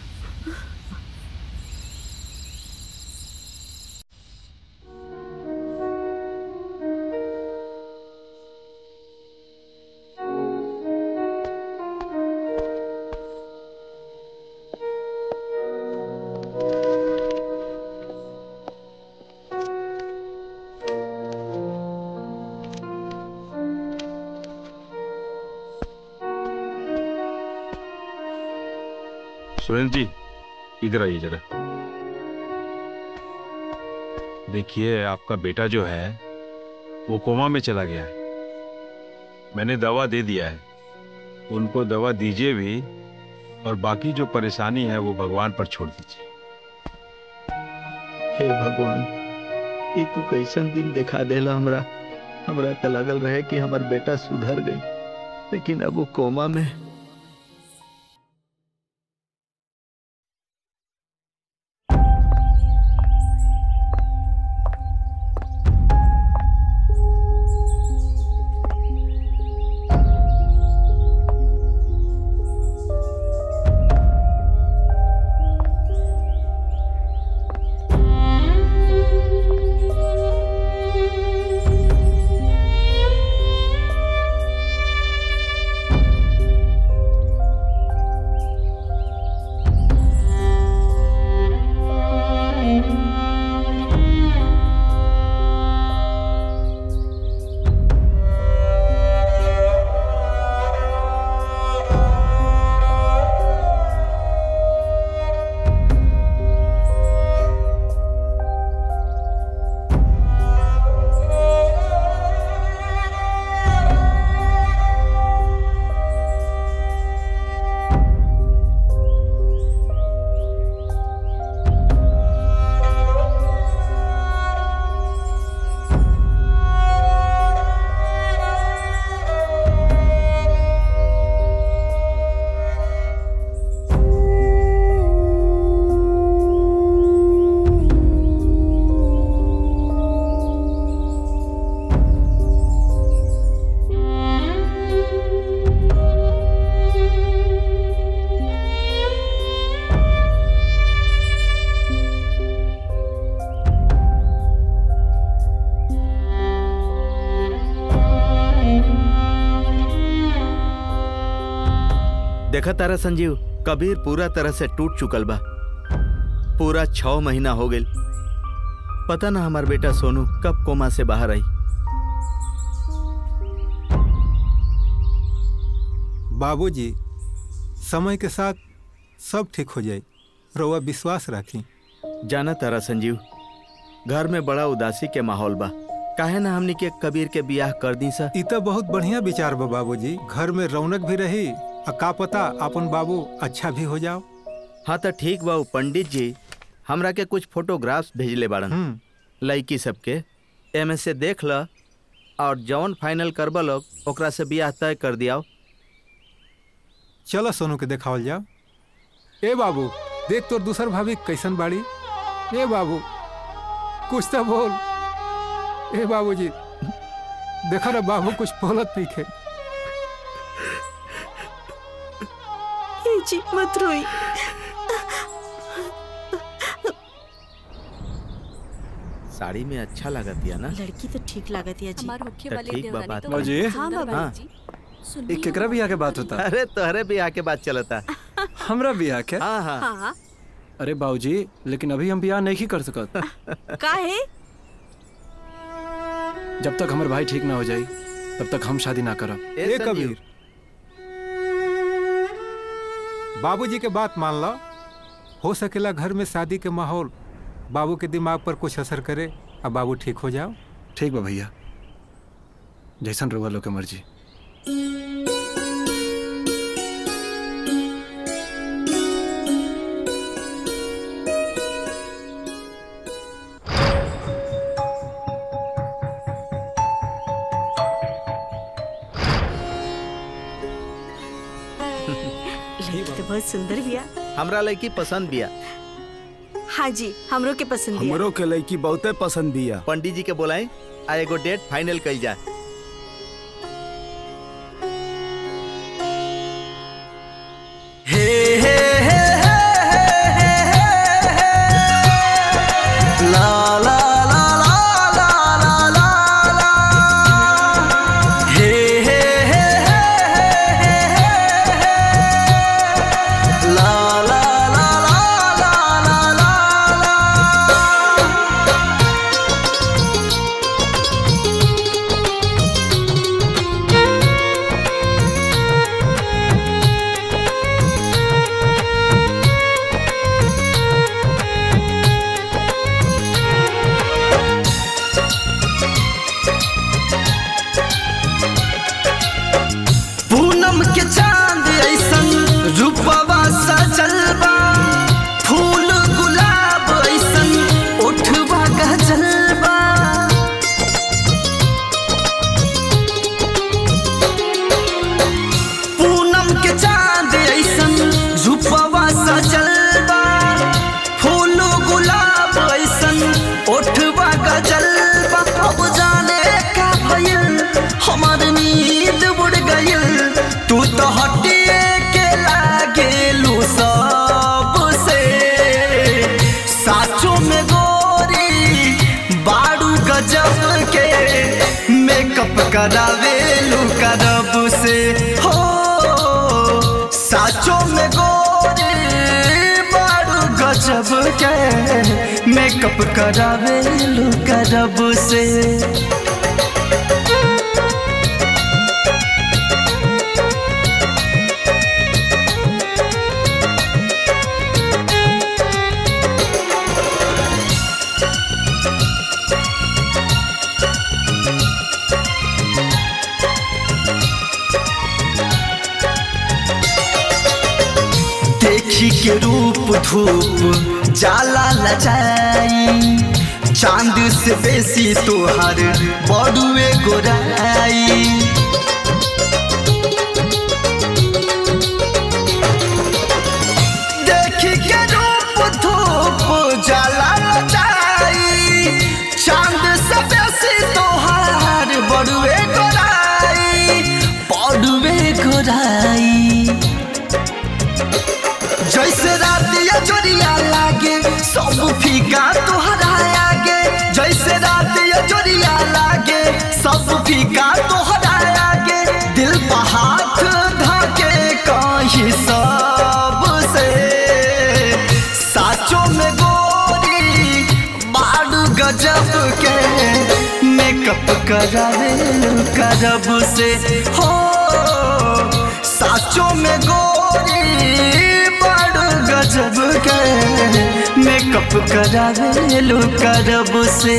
[SPEAKER 14] सुरेंद्र जी इधर आइए जरा देखिए आपका बेटा जो है वो कोमा में चला गया है मैंने दवा दे दिया है उनको दवा दीजिए भी और बाकी जो परेशानी है वो भगवान पर छोड़ दीजिए
[SPEAKER 22] हे भगवान ये तू कैसन दिन दिखा देला हमरा हमरा तो लगल रहे कि हमार बेटा सुधर गई लेकिन अब वो कोमा में
[SPEAKER 2] देखा तारा संजीव कबीर पूरा तरह से टूट चुकल बा पूरा छह महीना हो गई पता ना हमार बेटा सोनू कब कोमा से बाहर आई
[SPEAKER 16] बाबूजी समय के साथ सब ठीक हो जाए रउआ विश्वास रखी
[SPEAKER 2] जाना तारा संजीव घर में बड़ा उदासी के माहौल बा काहे ना हमनी के कबीर के बियाह कर दी सा
[SPEAKER 16] इ तो बहुत बढ़िया विचार बा बाबूजी घर में रौनक भी रही आ का पता अपन बाबू अच्छा भी हो जाओ
[SPEAKER 2] हाँ तो ठीक बा उ पंडित जी हमरा के कुछ फोटोग्राफ्स भेजले बाड़न लड़की सबके एमे से देख ल और जौन फाइनल करबा लोग ओकरा से बियाह तय कर दियाओ
[SPEAKER 16] चलो सोनू के देखावल जाओ ए बाबू देख तोर दूसर भाभी कैसन बाड़ी ए बाबू कुछ तो बोल ए बाबूजी देखा ना बाबू कुछ बोलत नहीं खे
[SPEAKER 3] ए जी मत रोई
[SPEAKER 2] साड़ी में अच्छा लागत या ना
[SPEAKER 3] लड़की तो ठीक लागत है जी
[SPEAKER 2] तो ठीक बा बात
[SPEAKER 4] बाबूजी
[SPEAKER 3] हाँ बाबा
[SPEAKER 2] हाँ।
[SPEAKER 4] ये केकरा बियाह के बात होता
[SPEAKER 2] अरे तोहरे बियाह के बात चलता
[SPEAKER 4] हमरा बियाह के
[SPEAKER 2] हाँ हाँ
[SPEAKER 3] हाँ
[SPEAKER 4] अरे बाबूजी लेकिन अभी हम बियाह नहीं कर सकत
[SPEAKER 3] का है
[SPEAKER 4] जब तक हमारे भाई ठीक ना हो जाए तब तक हम शादी ना करब
[SPEAKER 16] ए कबीर बाबूजी के बात मान लो हो सकेला घर में शादी के माहौल बाबू के दिमाग पर कुछ असर करे अब बाबू ठीक हो जाओ
[SPEAKER 4] ठीक बा भैया जैसन रउआ लोग के मर्जी
[SPEAKER 3] लड़की तो बहुत सुंदर बिया
[SPEAKER 2] हमरा लड़की पसंद बिया
[SPEAKER 3] हाँ जी हमरो के पसंद बिया
[SPEAKER 2] हमरो के लड़की बहुते पसंद बिया पंडित जी के बोलाई आ एगो डेट फाइनल कइल जा
[SPEAKER 7] ला ला ला ला ला ला ला ला हे हे हे हे हे ला ला ला ला ला ला ला पूनम के चांद ऐसन रूपवा सजल बा फूल गुलाब ऐसन ओठवा गजल बा पूनम के चांद ऐसन रूपवा सजल बा फूल गुलाब ऐसन ओठवा गजल बा अब जाने का भइल हमार नींद उड़ गइल तू तो हटिए के लागेलू सबसे साचो में गोरी बाड़ू गजब के मेकअप करावेलू करब से हो साचो में गोरी बाड़ू गजब के मेकअप करावेलू करब से देखी के रूप धूप जाला लजाई चांद से बेसी तोहर बड़ुए गोराई देखी के रूप धूप जाला लजाई चांद से बेसी तोहर बड़ुए गोराई बड़ुए गोराई जैसे रात या जोरिया लागे सब फीका तोहरा आगे जैसे रात या जोरिया लागे सब फीका तोहरा गजब के मेकअप करावेलू करब से हो साचो में गोरी बड़ गजब के मेकअप करावेलू करब से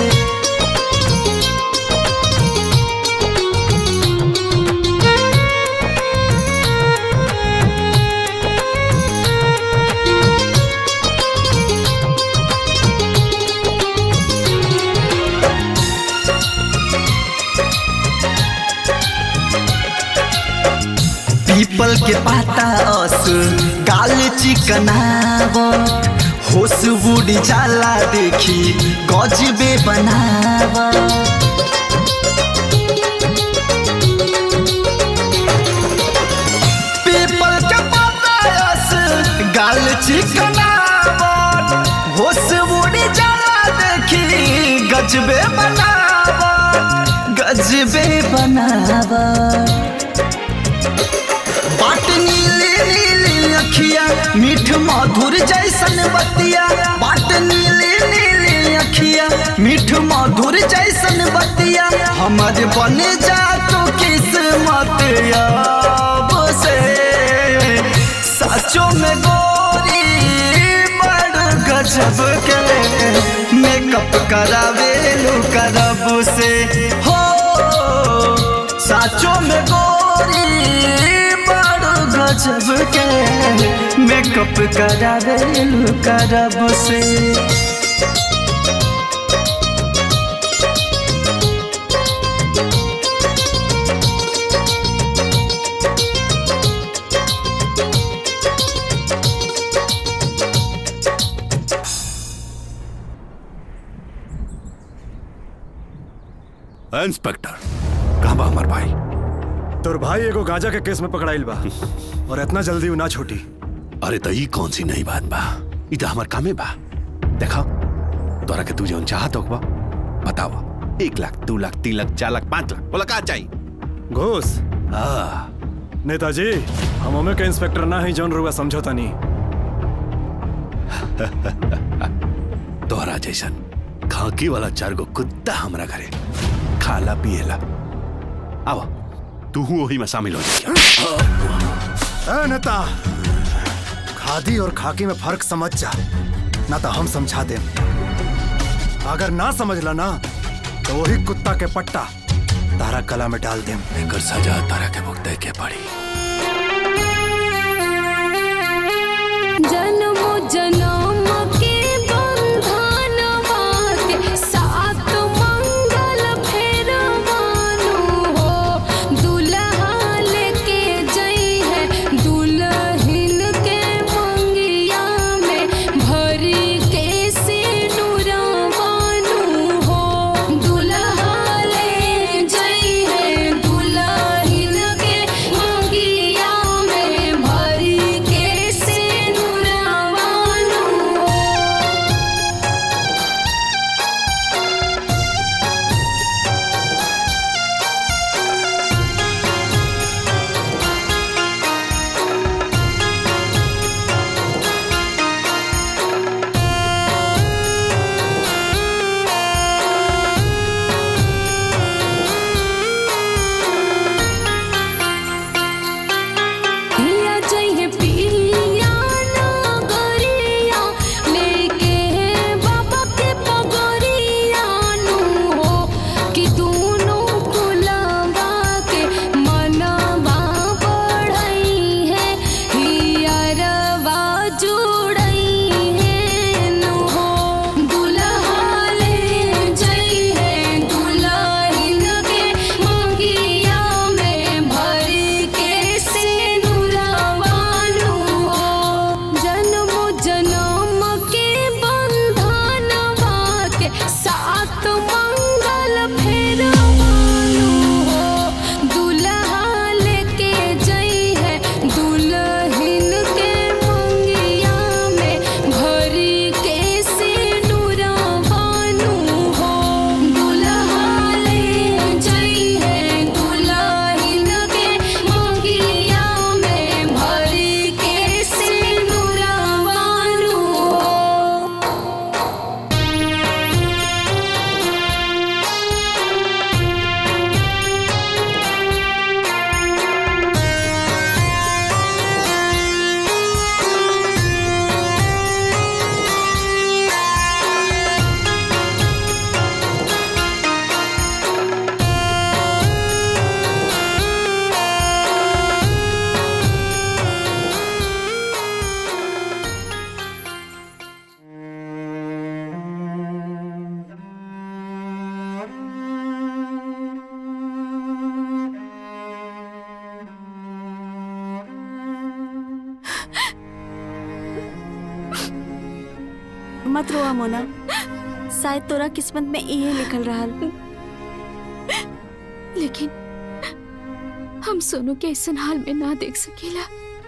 [SPEAKER 7] पीपल के पाता अस गाल चिकनाव होश बुढ़ जाला देखी गजबे बनाव पीपल के पाता अस गाल चिकनाव होश बुढ़ जाला देखी गजबे बनाव गजबे बनाव बाट नीली नीली अखिया मीठ मधुर जैसन बतिया बाट नीली नीली अखिया मीठ मधुर जैसन बतिया हमर बन जा तो किस्मत अब से सचो में गोरी बड़ गजब के मेकअप करावेलू करब से हो साचो में गोरी बड़ गजब के मेकअप करावेलू करब से
[SPEAKER 1] इंस्पेक्टर कहाँ बा हमार भाई
[SPEAKER 4] तोर भाई एगो गांजा के केस में पकड़ाइल बा और इतना जल्दी उ ना छोटी
[SPEAKER 1] अरे तो ई कौन सी नई बात बा ई तो हमार कामे बा देखा तोरा के तू जौन चाहत होगा बतावा एक लाख दो लाख तीन लाख चार लाख पाँच लाख बोला का चाहिए
[SPEAKER 4] घूस
[SPEAKER 1] हाँ
[SPEAKER 4] नेताजी हम ओमे के इंस्पेक्टर ना ही जौन रुआ समझौता नहीं
[SPEAKER 1] तोहरा जैसन खाकी वाला चार गो कुत्ता हमरा घरे खाला पिएला आवा तू वही में शामिल हो जा
[SPEAKER 4] ए नेता खादी और खाकी में फर्क समझ जा ना तो हम समझा दे अगर ना समझला ना तो वही कुत्ता के पट्टा तारा कला में डाल देम
[SPEAKER 1] एकर सजा तारा के भुगते के पड़ी
[SPEAKER 5] जन्म जन्म के बंधन के साथ मंगल फेर मानो हो दुल्हा लेके जई है दुल्हन के मंगिया में भरी के सिनुरा मानो हो दुल्हा ले जई है दुल्हन के मंगिया में भरी के सिनुरा मानो
[SPEAKER 3] मत रोआ मोना शायद तोरा किस्मत में इहे लिखल रहल
[SPEAKER 19] लेकिन हम सोनू के ऐसा हाल में ना देख सकेला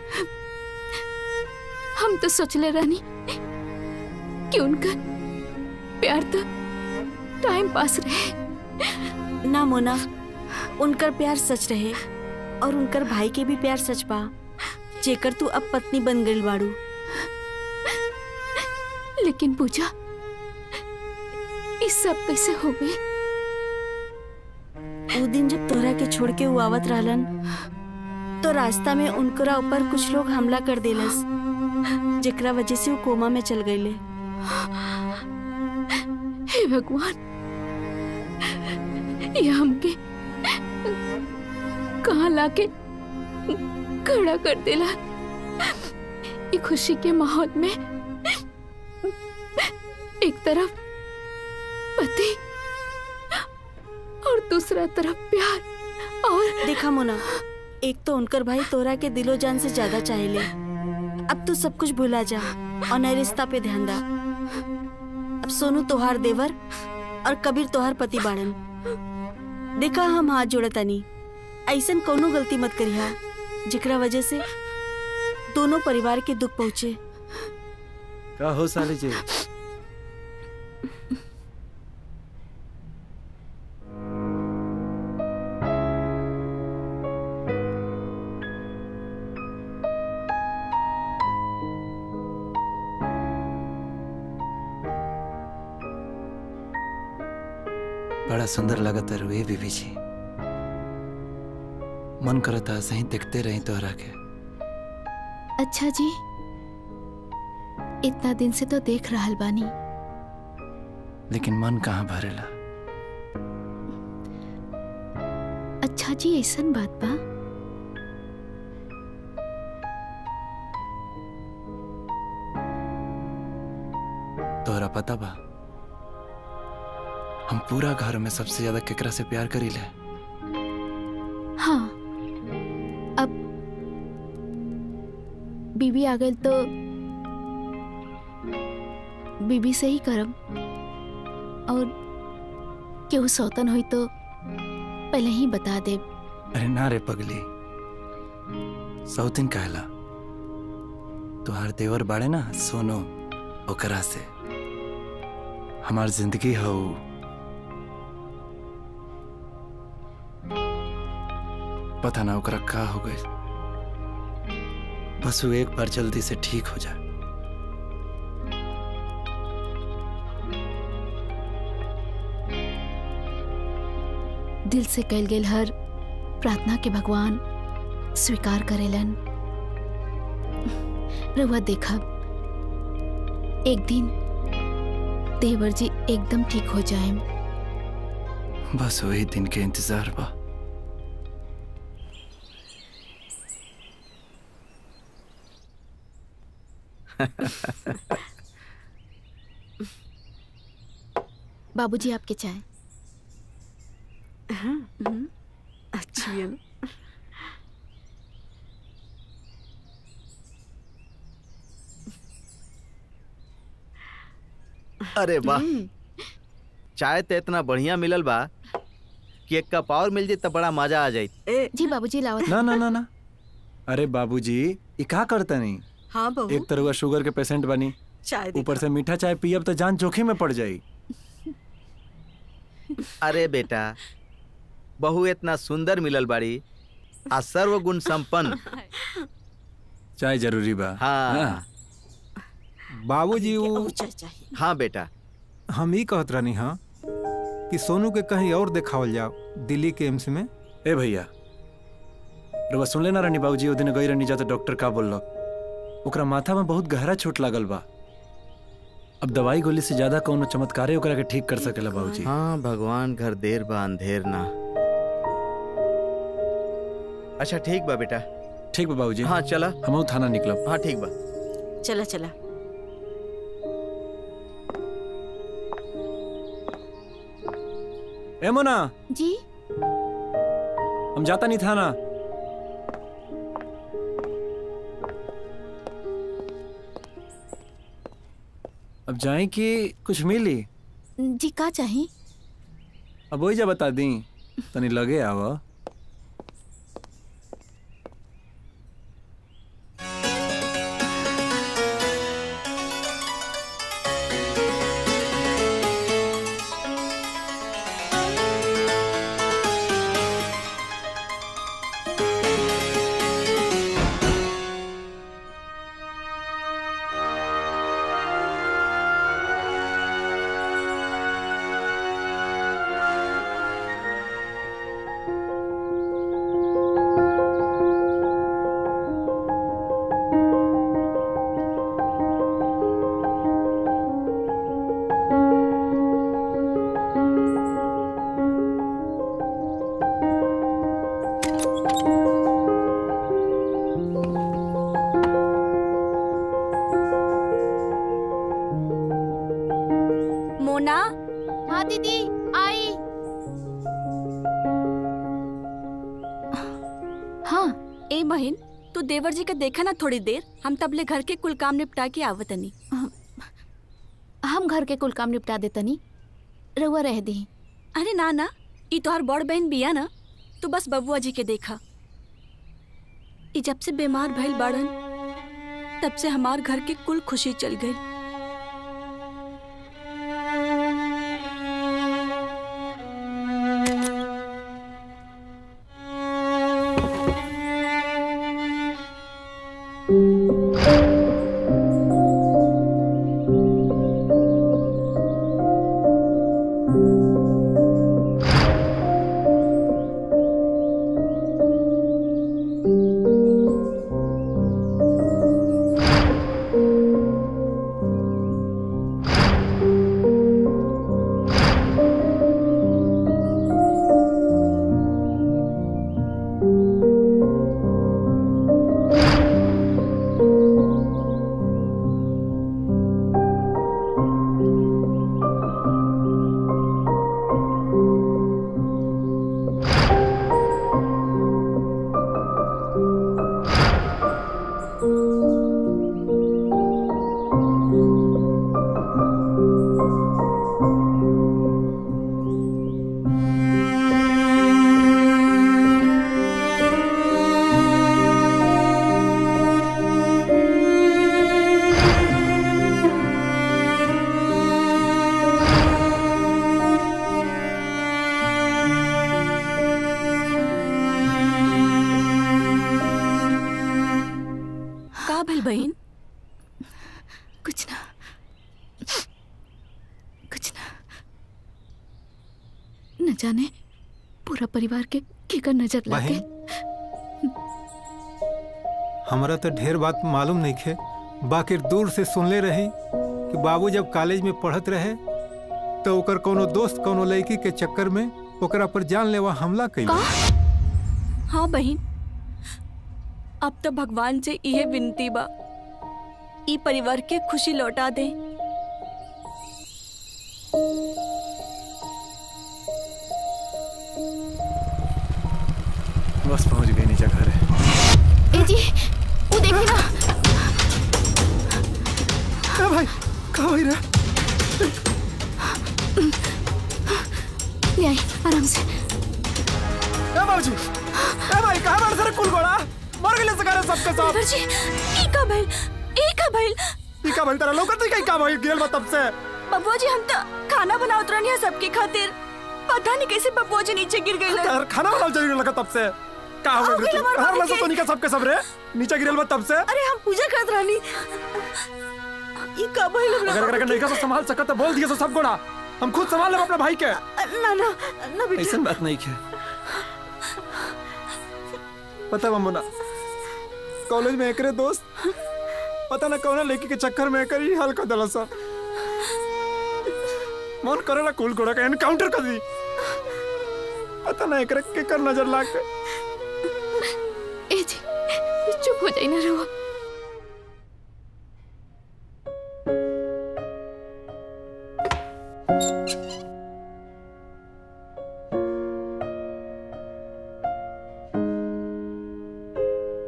[SPEAKER 19] हम तो सोचले रहनी कि उनका प्यार तो टाइम पास रहे
[SPEAKER 3] ना मोना उनकर प्यार सच रहे और उनकर भाई के भी प्यार सच बा जेकर तू अब पत्नी बन गई बाड़ू
[SPEAKER 19] लेकिन पूजा इस सब कैसे हो गई
[SPEAKER 3] वो दिन जब तोहरा के छोड़ के वो आवत रहलन तो रास्ता में उनकरा ऊपर कुछ लोग हमला कर देलस जेकरा वजह से वो कोमा में चल गईले
[SPEAKER 19] हे भगवान ये हमके कहाँ लाके खड़ा कर देला ये खुशी के माहौल में एक तरफ पति और दूसरा तरफ प्यार और
[SPEAKER 3] देखा मोना एक तो उनकर भाई तोरा के दिलो जान से ज्यादा चाहेले अब तू सब कुछ भुला जा और नए रिश्ता पे ध्यान दा अब सोनू तोहार देवर और कबीर तोहार पति बाड़न देखा हम हाथ जोड़तानी ऐसन कोनो गलती मत करिहा जेकरा वजह से दोनों परिवार के दुख पहुँचे
[SPEAKER 4] का हो साली जी
[SPEAKER 13] बड़ा सुंदर लगता रुए बीबी जी मन करता सही देखते रही तोहरा के
[SPEAKER 19] अच्छा जी इतना दिन से तो देख रहल बानी
[SPEAKER 13] लेकिन मन कहाँ भरेला
[SPEAKER 19] अच्छा जी ऐसन बात बा
[SPEAKER 13] तोहरा पता बा हम पूरा घर में सबसे ज्यादा केकरा से प्यार करी ले
[SPEAKER 19] हाँ अब बीबी आ गई तो बीबी से ही करम और केहू सौतन हुई तो पहले ही बता दे
[SPEAKER 13] अरे ना रे पगली सौतिन कहला तुहार देवर बाड़े ना सोनो ओकरा से हमार जिंदगी हो पता ना ओकरा का हो गई बस वो एक बार जल्दी से ठीक हो जाए
[SPEAKER 19] दिल से कैल गेल हर प्रार्थना के भगवान स्वीकार करेलन रउआ देखब एक दिन देवर जी एकदम ठीक हो जाए
[SPEAKER 13] बस वही दिन के इंतजार बा
[SPEAKER 19] बाबूजी आपके चाय
[SPEAKER 3] अच्छी है ना
[SPEAKER 2] अरे वाह चाय तो इतना बढ़िया मिलल बा कि एक कप और मिल जाए तो बड़ा मजा आ जाए
[SPEAKER 19] जी बाबूजी लावत
[SPEAKER 4] ना ना ना ना अरे बाबूजी ये का करता नहीं
[SPEAKER 3] हाँ बहू
[SPEAKER 4] एक तरह शुगर के पेशेंट बनी
[SPEAKER 3] चाय
[SPEAKER 4] ऊपर से मीठा चाय पियब तो जान जोखिम में पड़ जाई
[SPEAKER 2] अरे बेटा बहू इतना सुंदर मिलल बाड़ी आ सर्वगुण संपन्न
[SPEAKER 4] चाय जरूरी बा
[SPEAKER 2] हाँ
[SPEAKER 16] बाबूजी वो
[SPEAKER 2] हाँ बेटा
[SPEAKER 16] हम ही कहत रहनी हाँ कि सोनू के कहीं और देखावल जाओ दिल्ली के एम्स में
[SPEAKER 4] ए भैया रुआ सुन लेना रानी बाबूजी ओ दिन गई रहनी जाते डॉक्टर का बोलक ओकरा माथा में बहुत गहरा चोट लागल बा अब दवाई गोली से ज्यादा कौनो चमत्कारे ओकरा के ठीक कर सकेला बाबूजी
[SPEAKER 2] हाँ भगवान घर देर बा अंधेर ना अच्छा ठीक बा बेटा
[SPEAKER 4] ठीक बा बाबूजी
[SPEAKER 2] हाँ चला
[SPEAKER 4] हम थाना निकलब
[SPEAKER 2] हाँ ठीक बा
[SPEAKER 3] चला चला
[SPEAKER 4] ए मोना
[SPEAKER 19] जी
[SPEAKER 4] हम जाता नहीं थाना
[SPEAKER 18] अब जाए कि कुछ मिली
[SPEAKER 19] जी का चाही
[SPEAKER 18] अब वही जा बता दी तनी लगे आव
[SPEAKER 3] मोना
[SPEAKER 19] हाँ दीदी आई
[SPEAKER 3] हाँ ए बहन तू देवर जी के देखा ना थोड़ी देर हम तबले घर के कुल काम निपटा के आवतनी
[SPEAKER 19] हम घर के कुल काम निपटा देतनी रउआ रह दी
[SPEAKER 3] अरे ना ना ई तोहर बड़ बहन बिया ना तू बस बबुआ जी के देखा ई जब से बीमार भइल बाड़न तब से हमार घर के कुल खुशी चल गई का भइल बहन
[SPEAKER 19] कुछ ना कुछ ना न जाने पूरा परिवार के केकर नजर लग
[SPEAKER 16] बहन
[SPEAKER 19] गई
[SPEAKER 16] हमरा तो ढेर बात मालूम नहीं खे बाकी दूर से सुनले रही कि बाबू जब कॉलेज में पढ़त रहे तो ओकर कोनो दोस्त कोनो लड़की के चक्कर में ओकरा पर जानलेवा हमला कैल
[SPEAKER 3] हाँ बहन अब तो भगवान से इहे विनती बा ई परिवार के खुशी लौटा दे
[SPEAKER 18] बस पहुंच गई नीचे घर
[SPEAKER 19] ए जी वो देखी ना
[SPEAKER 18] ए भाई कहाँ भाई रे
[SPEAKER 19] ले आई आराम से
[SPEAKER 18] ए बाबूजी ए भाई कहाँ बार सर कुल गोड़ा मर गए सकारे सबके सब
[SPEAKER 3] देवर जी ई का भइल ई का भइल
[SPEAKER 18] ई का भइल तेरा लौकत नहीं कहीं का भाई गिरल बा तब से
[SPEAKER 3] बबुआ जी हम तो खाना बनावत रहनी है सबके खातिर पता नहीं कैसे बबुआ जी नीचे गिर गए
[SPEAKER 18] तेरा खाना बनाओ चली लगा तब से का हो
[SPEAKER 3] हो
[SPEAKER 18] गई
[SPEAKER 3] गइल हमार
[SPEAKER 18] हर
[SPEAKER 3] भाभी
[SPEAKER 18] मसा
[SPEAKER 3] के।
[SPEAKER 18] तो निका सबके सब रे नीचे गिरल बा तब से
[SPEAKER 3] अरे हम पूजा करत रहनी ई का भइल हमरा
[SPEAKER 18] अगर अगर नहीं का संभाल सकत तो बोल दिया सब गोड़ा हम खुद संभाल लेब अपने भाई के
[SPEAKER 3] ना ना ना बेटा
[SPEAKER 18] ऐसा बात नहीं है पता बा मुन्ना कॉलेज में एकरे दोस्त पता ना कौन लड़की के चक्कर में एकर ही हाल कर दिला सब मन करेला कुल गोड़ा का एनकाउंटर कर दी पता ना एकरे के कर नजर लाग के
[SPEAKER 19] ए जी चुप हो जाई ना रहुआ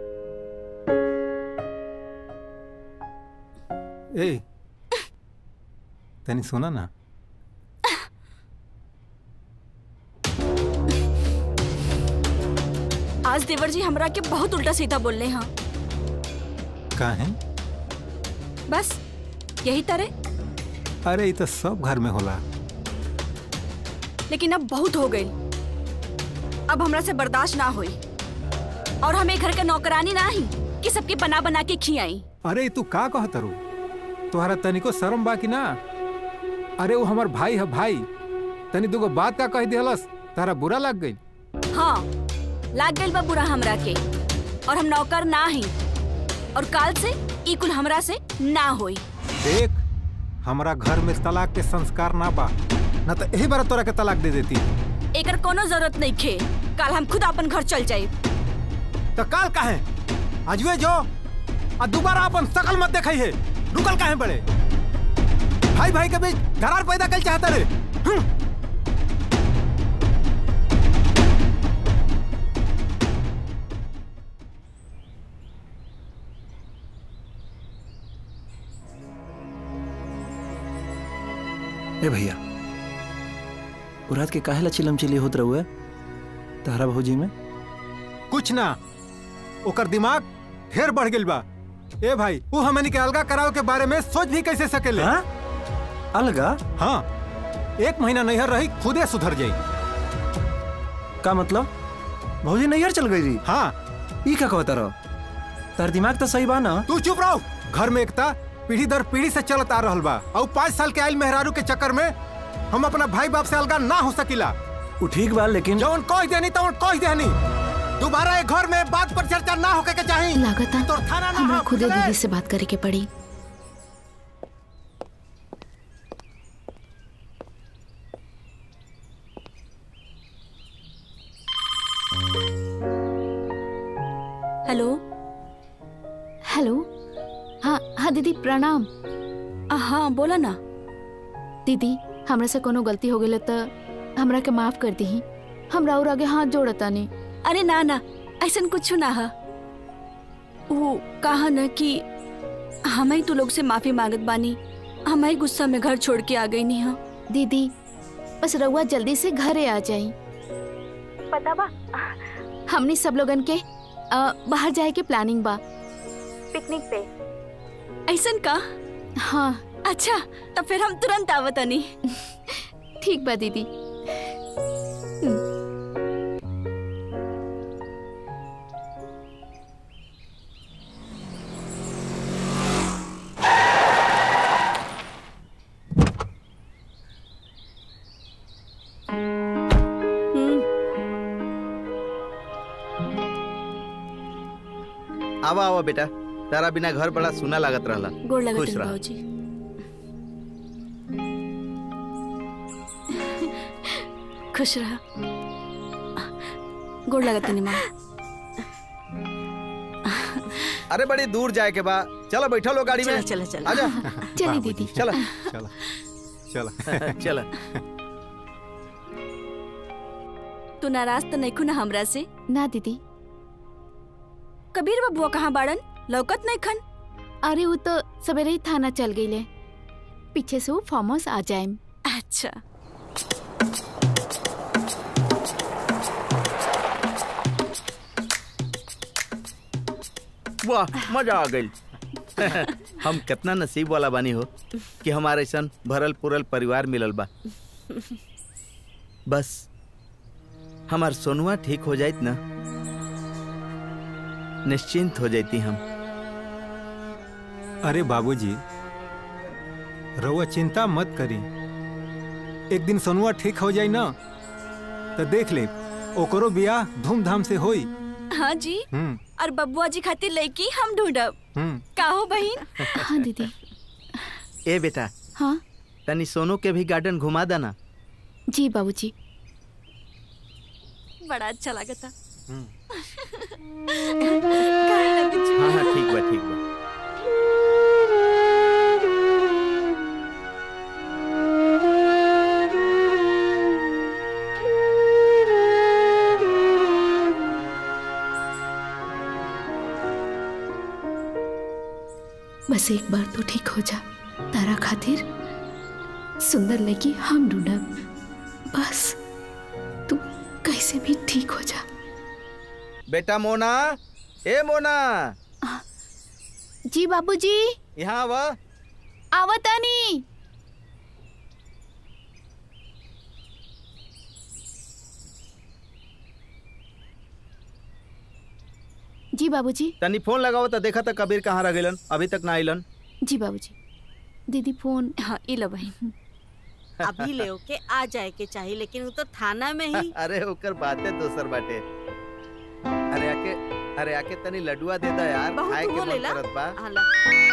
[SPEAKER 16] ए तनी सुना ना
[SPEAKER 3] आज देवर जी हमरा के बहुत उल्टा सीधा बोल रहे हैं
[SPEAKER 16] का है
[SPEAKER 3] बस यही तरह
[SPEAKER 16] अरे ये तो सब घर में होला
[SPEAKER 3] लेकिन अब बहुत हो गई अब हमरा से बर्दाश्त ना हुई और हमें घर का नौकरानी ना ही कि सबके बना बना के खियाई
[SPEAKER 16] अरे तू का कहत रू तुम्हारा तनिको शर्म बा कि ना अरे वो हमार भाई है भाई तनी दुगो बात का कह दिहलस तारा बुरा लग गई
[SPEAKER 3] हाँ लाग गई बा बुरा हमरा के और हम नौकर ना ही और काल से ई कुल हमरा से ना होई
[SPEAKER 16] देख हमारा घर में तलाक के संस्कार ना बा ना तो यही बार तोरा के तलाक दे देती
[SPEAKER 3] एकर कोनो जरूरत नहीं खे काल हम खुद अपन घर चल जाए
[SPEAKER 16] तो काल का है अजवे जो आ दोबारा अपन शकल मत देखई है रुकल काहे बड़े भाई भाई के बीच दरार पैदा कर चाहता रे हम्म।
[SPEAKER 18] ए भैया वो रात के काहे ला चिलम चिली होत रहुए तारा भौजी में
[SPEAKER 16] कुछ ना ओकर दिमाग ढेर बढ़ गेल बा ए भाई वो हमनी के अलगा कराव के बारे में सोच भी कैसे सकेले
[SPEAKER 18] हाँ? अलगा
[SPEAKER 16] हाँ एक महीना नैहर रही खुदे सुधर जाई
[SPEAKER 18] का मतलब भौजी नैहर चल गई रही
[SPEAKER 16] हाँ
[SPEAKER 18] ई का कहता रहो तार दिमाग तो सही बा ना
[SPEAKER 16] तू चुप रहो घर में एकता पीढ़ी दर पीढ़ी से चलत आ रहल बा और पाँच साल के आयल मेहरारू के चक्कर में हम अपना भाई बाप से अलगा ना हो सकिला
[SPEAKER 18] वो ठीक बा लेकिन
[SPEAKER 16] जौन कह देनी तौन कह देनी दोबारा एक घर में बात पर चर्चा ना होके के चाहिए
[SPEAKER 19] लागता
[SPEAKER 16] तोर थाना ना
[SPEAKER 19] हमरा
[SPEAKER 16] हो,
[SPEAKER 19] खुदे
[SPEAKER 16] बुझले?
[SPEAKER 19] दीदी से बात करे के पड़ी
[SPEAKER 3] हेलो
[SPEAKER 19] हेलो हाँ हाँ दीदी प्रणाम
[SPEAKER 3] हाँ बोला ना
[SPEAKER 19] दीदी हमरा से कोनो गलती हो गई तो हमरा के माफ कर दी हमरा और आगे हाथ जोड़ता नहीं
[SPEAKER 3] अरे ना ना ऐसा कुछ ना है वो कहा न कि हम ही तू लोग से माफी मांगत बानी हम ही गुस्सा में घर छोड़ के आ गई नहीं हाँ
[SPEAKER 19] दीदी बस रउआ जल्दी से घरे आ जाई पता बा हमने सब लोगन के अ, बाहर जाए के प्लानिंग बा पिकनिक पे
[SPEAKER 3] ऐसा का
[SPEAKER 19] हाँ
[SPEAKER 3] अच्छा तो फिर हम तुरंत आवतनी
[SPEAKER 19] ठीक बा दीदी
[SPEAKER 2] आवा आवा बेटा तारा बिना घर बड़ा सुना लागत रहला
[SPEAKER 3] गोड़ लगत
[SPEAKER 2] खुश
[SPEAKER 3] हन
[SPEAKER 2] रह
[SPEAKER 3] भाऊजी खुश रहा गोड़ लगत हनी माँ
[SPEAKER 2] अरे बड़ी दूर जाए के बा चलो बैठो लो गाड़ी में
[SPEAKER 3] चलो, चलो, चलो।
[SPEAKER 2] आजा
[SPEAKER 19] चली दीदी
[SPEAKER 2] चलो
[SPEAKER 16] चलो चलो
[SPEAKER 2] चलो
[SPEAKER 3] तू नाराज तो नहीं खुना हमरा से
[SPEAKER 19] ना दीदी
[SPEAKER 3] कबीर बबुआ कहाँ बाड़न लौकत नहीं खन
[SPEAKER 19] अरे वो तो सवेरे ही थाना चल गई ले पीछे से वो फार्म हाउस आ जाए
[SPEAKER 3] अच्छा
[SPEAKER 2] वाह मजा आ गई हम कितना नसीब वाला बानी हो कि हमारे ऐसा भरल पुरल परिवार मिलल बा बस हमार सोनुआ ठीक हो जाइत ना निश्चिंत हो जाती हम
[SPEAKER 16] अरे बाबूजी रउआ चिंता मत करी एक दिन सोनुआ ठीक हो जाई ना तो देख ले ओकरो बियाह धूमधाम से होई
[SPEAKER 3] हाँ जी
[SPEAKER 16] हम्म
[SPEAKER 3] और बबुआ जी खातिर लड़की हम ढूंढब
[SPEAKER 16] हम्म
[SPEAKER 3] काहो बहन
[SPEAKER 19] हाँ दीदी
[SPEAKER 2] ए बेटा
[SPEAKER 19] हाँ
[SPEAKER 2] तनी सोनू के भी गार्डन घुमा देना
[SPEAKER 19] जी बाबूजी
[SPEAKER 3] बड़ा अच्छा लगा था
[SPEAKER 2] हाँ हाँ ठीक बा ठीक बा
[SPEAKER 19] बस एक बार तो ठीक हो जा तारा खातिर सुंदर लड़की हम ढूंढब बस तू कैसे भी ठीक हो जा
[SPEAKER 2] बेटा मोना ए मोना
[SPEAKER 19] जी बाबूजी
[SPEAKER 2] यहाँ आवा
[SPEAKER 19] आवतानी जी बाबूजी
[SPEAKER 2] तनी फोन लगाओ तो देखा था कबीर कहाँ रह गइलन अभी तक ना आइलन
[SPEAKER 19] जी बाबूजी दीदी फोन
[SPEAKER 3] हाँ इला भाई अभी ले के आ जाए के चाहिए लेकिन वो तो थाना में ही
[SPEAKER 2] अरे ओकर बातें दोसर बाटे अरे आके अरे आके तनी लडुआ दे दा यार
[SPEAKER 3] बहुत
[SPEAKER 2] खाए के
[SPEAKER 3] हो
[SPEAKER 2] मन
[SPEAKER 3] लेला।
[SPEAKER 2] करत बा
[SPEAKER 3] हाला।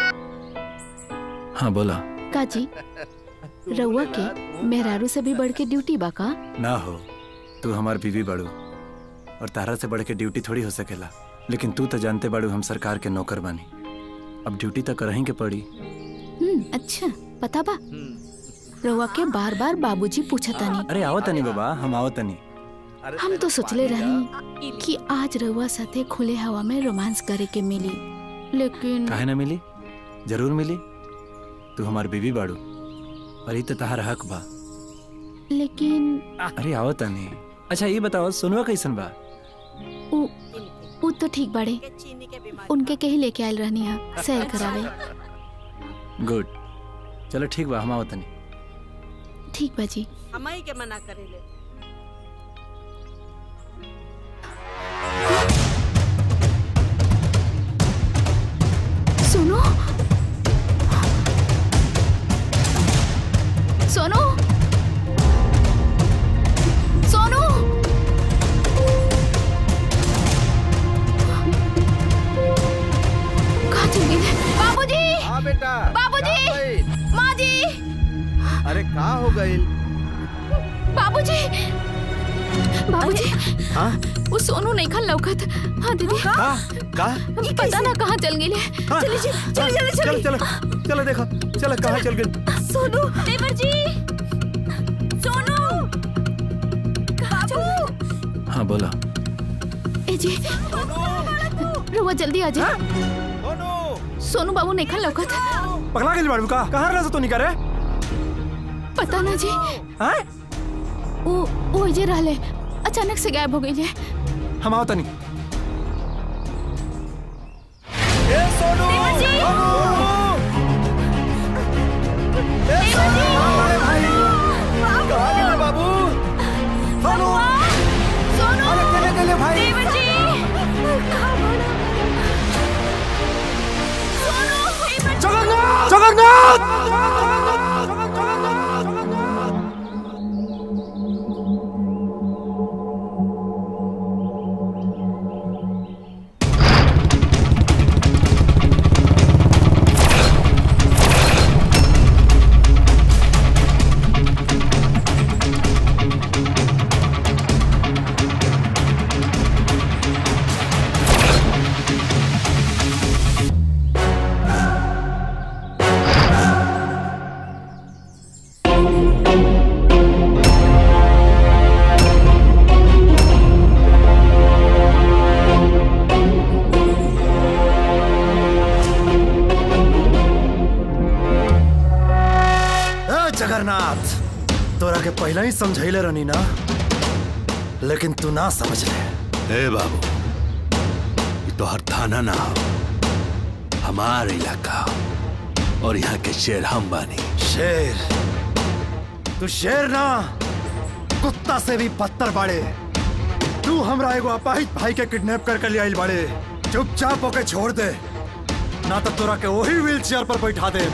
[SPEAKER 13] हाँ बोला
[SPEAKER 19] काजी रउआ के मेहरारू से भी बढ़ के ड्यूटी बा का
[SPEAKER 4] ना हो तू हमार बीवी बाड़ू और तारा से बढ़ के ड्यूटी थोड़ी हो सकेला लेकिन तू तो जानते बाड़ू हम सरकार के नौकर बानी अब ड्यूटी तो करही के पड़ी
[SPEAKER 19] हम्म अच्छा पता बा रउआ के बार बार बाबूजी पूछतानी
[SPEAKER 4] अरे आओ तनी बाबा हम आओ तनी
[SPEAKER 19] हम तो सोचले रही कि आज रउआ साथे खुले हवा में रोमांस करे के मिली लेकिन
[SPEAKER 4] काहे ना मिली जरूर मिली तू हमार बीवी बाड़ू और ई तो तहार हक बा
[SPEAKER 19] लेकिन
[SPEAKER 4] अरे आओ तनी अच्छा ये बताओ सुनवा कैसन बा
[SPEAKER 19] उ उ तो ठीक बाड़े उनके कहीं लेके आयल रहनी है सैर करावे
[SPEAKER 4] गुड चलो ठीक बा हम आओ तनी
[SPEAKER 19] ठीक बा जी
[SPEAKER 3] हमाई के मना करेले
[SPEAKER 19] सुनो सोनू सोनू कहाँ चल गई बाबूजी
[SPEAKER 2] हाँ बेटा
[SPEAKER 19] बाबूजी
[SPEAKER 2] का भइल?
[SPEAKER 19] माँ जी
[SPEAKER 2] अरे का हो गइल
[SPEAKER 19] बाबूजी बाबूजी
[SPEAKER 2] हाँ
[SPEAKER 19] वो सोनू नहीं खा लौकत हाँ दीदी
[SPEAKER 2] का का
[SPEAKER 19] पता ना कहाँ चल गई
[SPEAKER 2] हाँ,
[SPEAKER 19] चलिए जी चलिए चलिए
[SPEAKER 2] चलो चलो चलो देखो चलो कहाँ चल गई
[SPEAKER 19] सोनू देवर जी सोनू बाबू
[SPEAKER 13] हाँ बोला
[SPEAKER 19] ए जी रुआ जल्दी आ जा सोनू बाबू नहीं खा लौकत
[SPEAKER 4] पगला गेल बाड़ू का कहाँ रह तो नहीं करे
[SPEAKER 19] पता ना जी
[SPEAKER 4] हैं
[SPEAKER 19] वो वो जे रहले अचानक से गायब हो गई है
[SPEAKER 4] हम आओ तनी
[SPEAKER 2] बाबू सोनू
[SPEAKER 19] सोनू
[SPEAKER 2] अरे चले चले भाई
[SPEAKER 19] देवर जी
[SPEAKER 4] जगन्नाथ जगन्नाथ ए जगन्नाथ तोरा के पहले ही समझैले रहनी ना लेकिन तू ना समझ ले
[SPEAKER 1] ए बाबू ये तो हर थाना ना हो हमार इलाका और यहाँ के शेर हम बानी
[SPEAKER 4] शेर तू शेर ना कुत्ता से भी पत्थर बाड़े तू हमरा एगो अपाहिज भाई के किडनैप कर कर ले आइल बाड़े चुपचाप होके छोड़ दे ना तो तोरा के वही व्हील चेयर पर बैठा दे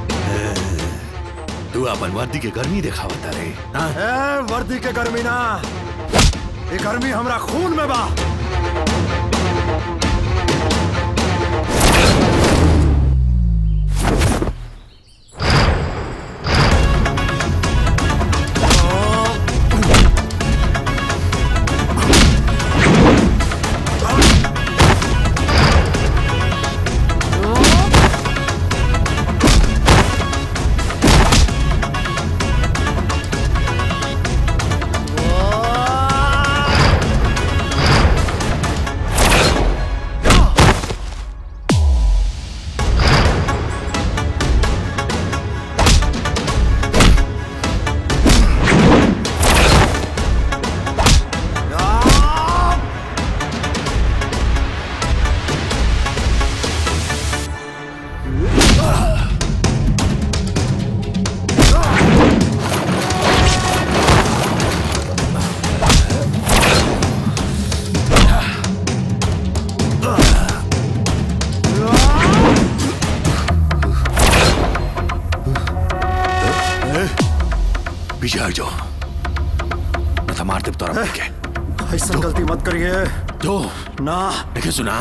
[SPEAKER 1] तू अपन वर्दी के गर्मी दिखावता रे हाँ?
[SPEAKER 4] ए वर्दी के गर्मी ना ये गर्मी हमरा खून में बा
[SPEAKER 1] था मार दे तोरा भाई के
[SPEAKER 4] ऐसा गलती मत करिए
[SPEAKER 1] दो
[SPEAKER 4] ना
[SPEAKER 1] देखिए सुना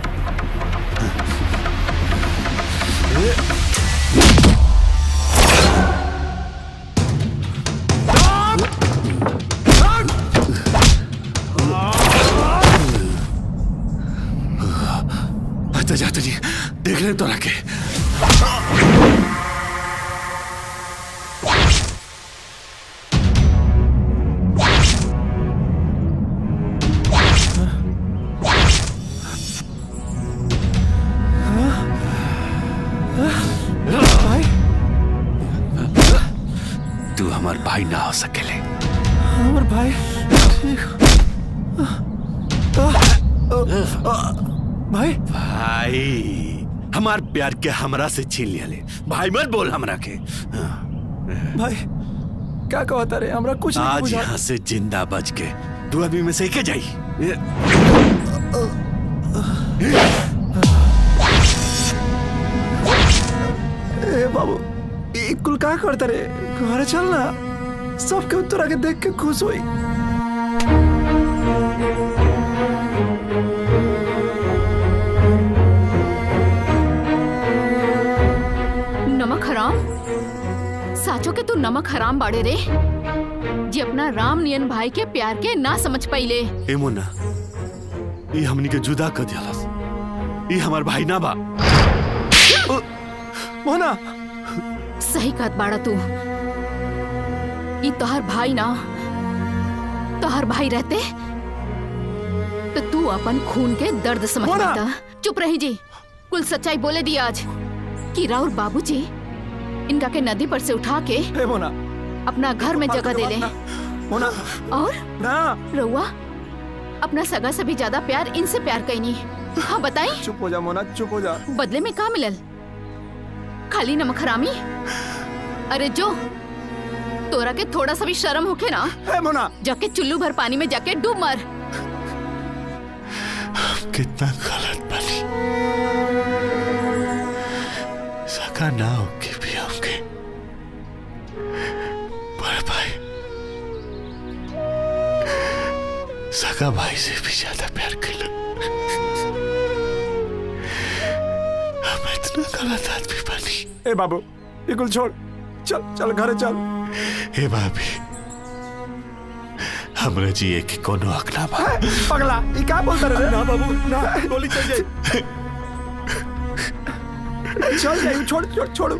[SPEAKER 1] अच्छा जाते जी देख ले तोरा के तू हमार भाई ना हो सकेले
[SPEAKER 4] हमर भाई भाई
[SPEAKER 1] भाई हमार प्यार के हमरा से छीन लिया ले भाई मत बोल हमरा के
[SPEAKER 4] भाई क्या कहता रे हमरा कुछ नहीं
[SPEAKER 1] आज
[SPEAKER 4] बुझा
[SPEAKER 1] यहाँ से जिंदा बच के तू अभी में से के जाई
[SPEAKER 4] ए बाबू ई कुल का करता रे घरे चल ना सबके उत्तर आके देख के खुश हुई
[SPEAKER 19] नमक हराम साचो के तू नमक हराम बाड़े रे जी अपना राम नियन भाई के प्यार के ना समझ पाइले
[SPEAKER 1] ए मोना ये हमनी के जुदा कर दियालस ये हमार भाई ना बा
[SPEAKER 4] मोना
[SPEAKER 19] सही कहत बाड़ा तू ई तोहर भाई ना तोहर भाई रहते तो तू अपन खून के दर्द समझ पाता चुप रही जी कुल सच्चाई बोले दी आज कि राउर बाबूजी इनका के नदी पर से उठा के
[SPEAKER 4] ए मोना
[SPEAKER 19] अपना घर में जगह दे ले
[SPEAKER 4] मोना
[SPEAKER 19] और
[SPEAKER 4] ना
[SPEAKER 19] रउआ अपना सगा से भी ज्यादा प्यार इनसे प्यार कैनी हाँ बताई
[SPEAKER 4] चुप हो जा मोना चुप हो जा
[SPEAKER 19] बदले में का मिलल खाली नमक हरामी अरे जो तोरा के थोड़ा सा भी शर्म होके ना
[SPEAKER 4] ए मोना
[SPEAKER 19] जाके चुल्लू भर पानी में जाके डूब मर
[SPEAKER 1] कितना गलत बनी सका ना होके भी हमके बड़े भाई सका भाई से भी ज्यादा प्यार कर हम इतना गलत आदमी बनी
[SPEAKER 4] ए बाबू ये कुल छोड़ चल चल घरे चल
[SPEAKER 1] हे भाभी हमरा जिए के कोनो हक ना बा
[SPEAKER 4] पगला ये क्या बोलता रे ना बाबू ना गोली चल जाए चल जाए छोड़ छोड़ छोड़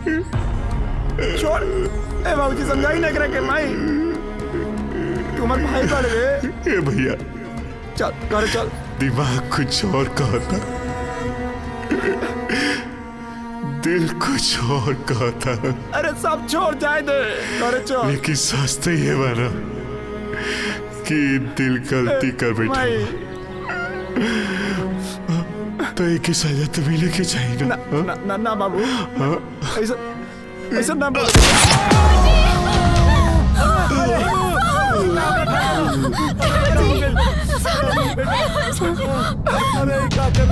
[SPEAKER 4] छोड़ ए बाबूजी समझाई ना करे के माई तुम्हारे भाई पड़ रे
[SPEAKER 1] ए भैया
[SPEAKER 4] चल घरे चल
[SPEAKER 1] दिमाग कुछ और कहता दिल कुछ और कहता
[SPEAKER 4] अरे सब छोड़ जाए दे घरे चल
[SPEAKER 1] लेकिन सच तो ये बना कि दिल गलती कर बैठा
[SPEAKER 4] माई
[SPEAKER 1] तो एक ही सजा तो मिले के चाहिए ना
[SPEAKER 4] ना ना ना, ना बाबू
[SPEAKER 1] हाँ?
[SPEAKER 4] ऐसा ऐसा ना बोल अरे क्या कर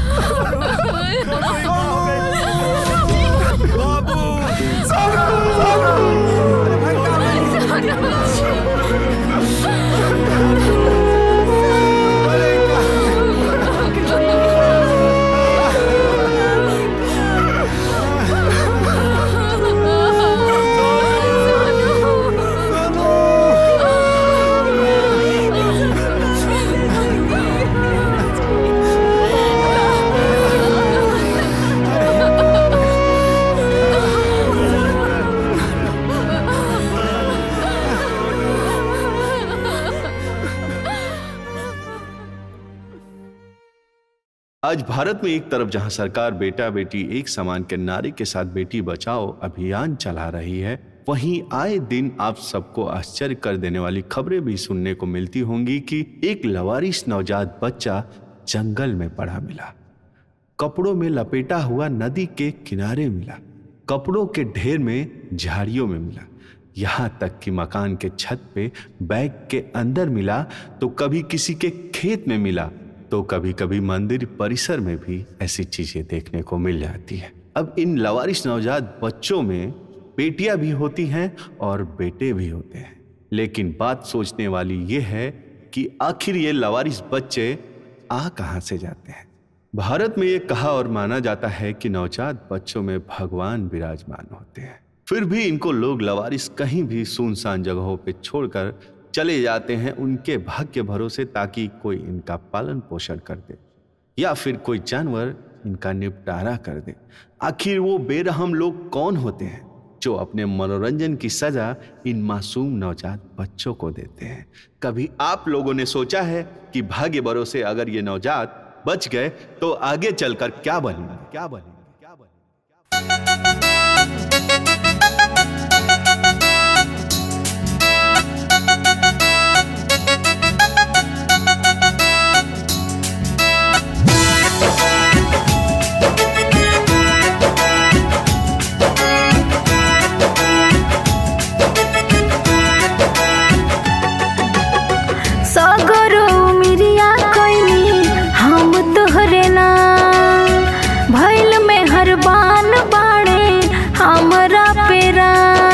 [SPEAKER 1] आज भारत में एक तरफ जहां सरकार बेटा बेटी एक समान के नारे के साथ बेटी बचाओ अभियान चला रही है वहीं आए दिन आप सबको आश्चर्य कर देने वाली खबरें भी सुनने को मिलती होंगी कि एक लवारिश नवजात बच्चा जंगल में पड़ा मिला कपड़ों में लपेटा हुआ नदी के किनारे मिला कपड़ों के ढेर में झाड़ियों में मिला यहां तक कि मकान के छत पे बैग के अंदर मिला तो कभी किसी के खेत में मिला तो कभी कभी मंदिर परिसर में भी ऐसी चीजें देखने को मिल जाती है अब इन लवारिश नवजात बच्चों में बेटियां भी होती हैं और बेटे भी होते हैं लेकिन बात सोचने वाली ये है कि आखिर ये लवारिस बच्चे आ कहाँ से जाते हैं भारत में ये कहा और माना जाता है कि नवजात बच्चों में भगवान विराजमान होते हैं फिर भी इनको लोग लवारिस कहीं भी सुनसान जगहों पे छोड़कर चले जाते हैं उनके भाग्य के भरोसे ताकि कोई इनका पालन पोषण कर दे या फिर कोई जानवर इनका निपटारा कर दे आखिर वो बेरहम लोग कौन होते हैं जो अपने मनोरंजन की सजा इन मासूम नवजात बच्चों को देते हैं कभी आप लोगों ने सोचा है कि भाग्य भरोसे अगर ये नवजात बच गए तो आगे चलकर क्या बनेंगे क्या बनेंगे
[SPEAKER 5] सगरो मिरिया कैनी हम तोहरे नाम भैल में हर बान बाड़े हमरा पेरा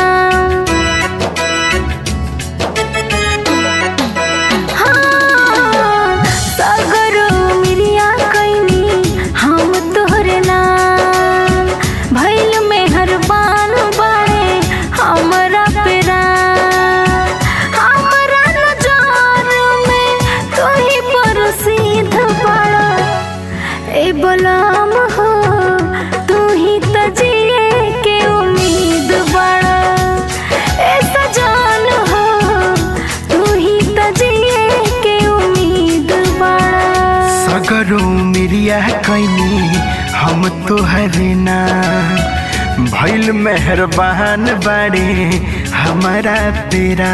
[SPEAKER 5] हाँ, सगरो मिरिया कैनी हम तोहरे नाम भैल में हर बान बाड़े हमरा पेरा हमरा नजर में तू ही प्रसिद्ध बड़ा ए बलम हो तू ही त जिए के उम्मीद बड़ा ए सजान हो तू ही त जिए के उम्मीद बड़ा
[SPEAKER 10] सगरो मिरिया कैनी हम तोहरे ना भैल मेहरबान बाड़े हमारा तेरा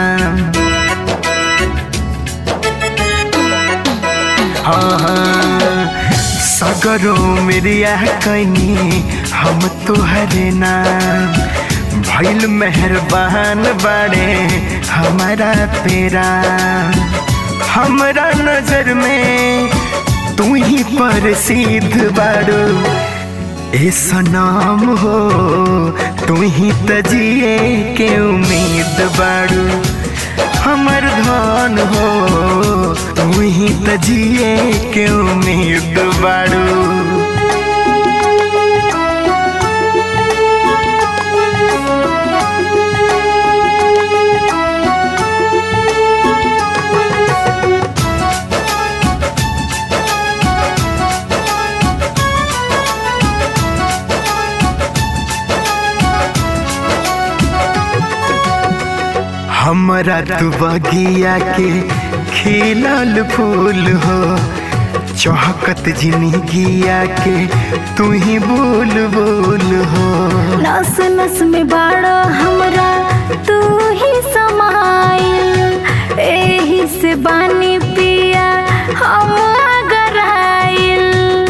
[SPEAKER 10] हाँ हाँ सगरो मिरिया कैनी हम तोहरे ना भैल मेहरबान बाड़े हमारा तेरा हमरा नजर में तू ही प्रसिद्ध बाड़ो ए सनाम हो तू ही तजिए के उम्मीद बाड़ो हमर धन हो तू ही तजिए के उम्मीद बाड़ो हमरा तू बगिया के खिलल फूल हो चौहकत जिंदगिया के तू ही बोल बोल हो
[SPEAKER 5] नस नस में बाड़ा हमरा तू ही समाइल एही से बानी पिया हम अगर आइल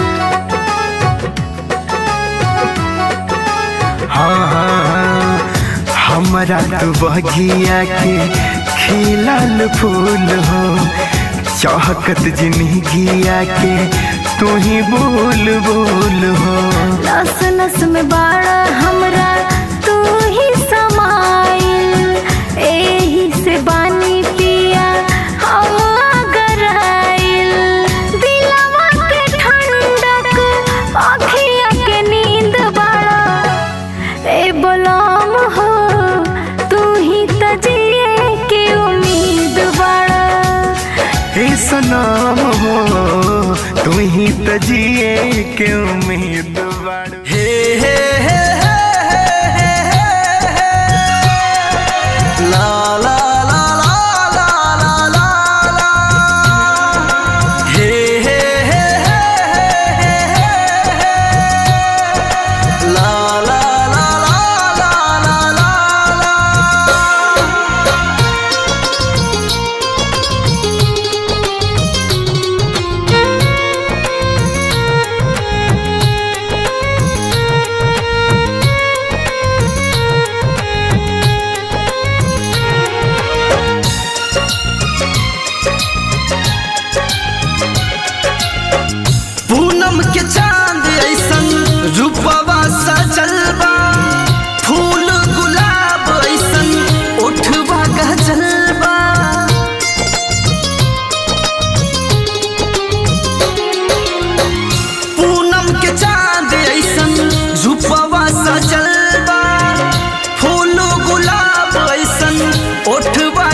[SPEAKER 10] हाँ हाँ हाँ हमरा तू बगिया के खिलल फूल हो चौहकत जिंदगिया के तू ही बोल बोल हो
[SPEAKER 5] नस नस में बाड़ा हमरा तू ही समाइल एही से बानी पिया हम अगर आइल दिलवा के ठंडक अखिया के नींद बाड़ा ए बलम हो तू ही तजिए के उम्मीद बाड़ा
[SPEAKER 10] हे सनाम हो तू ही तजिए के उम्मीद बाड़ो हे हे हे ला ला ला ला ला ला ला ला हे हे हे ला ला ला ला ला ला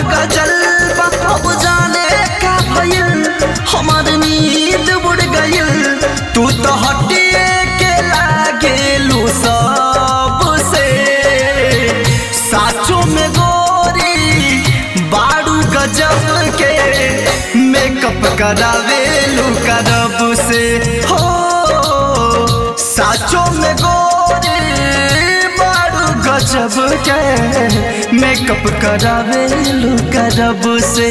[SPEAKER 7] गजल बा अब जाने का भइल हमार नींद उड़ गइल तू तो हटिए के लागेलू सबसे साचो में गोरी बारू गजब के मेकअप करावेलू करब से हो साचो में गोरी बारू गजब के मेकअप करावेलू करब से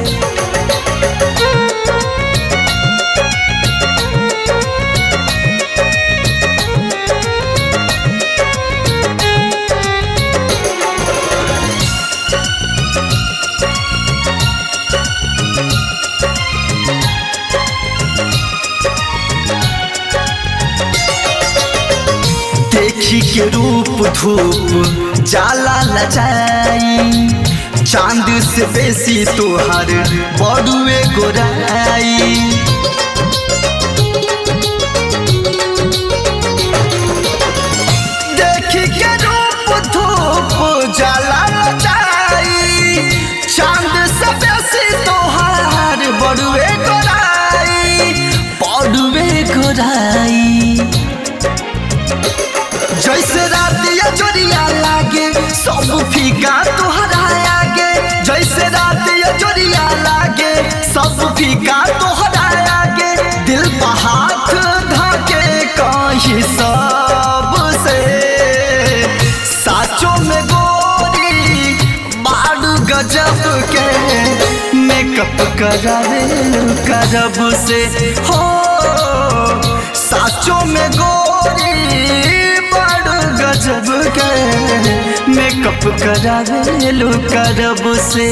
[SPEAKER 7] देखी के रूप धूप जाला लजाई चांद से बेसी तोहर बड़ुए गोराई देखी के रूप धूप जाला लजाई चांद से बेसी तोहर बड़ुए गोराई बड़ुए गोराई जैसे रातिया जोरिया लागे सब फीका तोहरा आगे जैसे रातिया जोरिया लागे सब फीका तोहरा आगे दिल पर हाथ धाके कहीं सब से साचो में गोरी बारू गजब के मेकअप करावे करब से हो साचो में गोरी बड़ गजब के मेकअप करावेलू करब से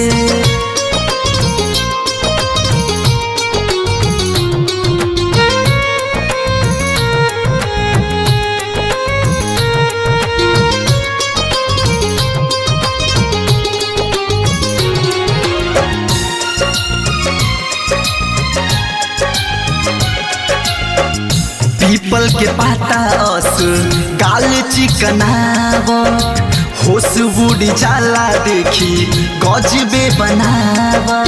[SPEAKER 7] पीपल के पाता अस गाल चिकनावत होश बुढ़ जाला देखी गजबे बनावा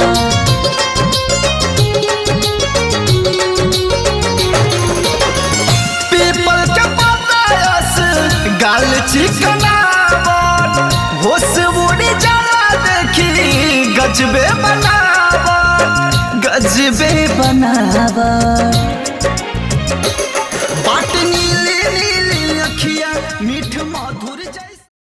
[SPEAKER 7] पीपल के पाता अस गाल चिकनावत होश बुढ़ जाला देखी गजबे बनावा गजबे बनावा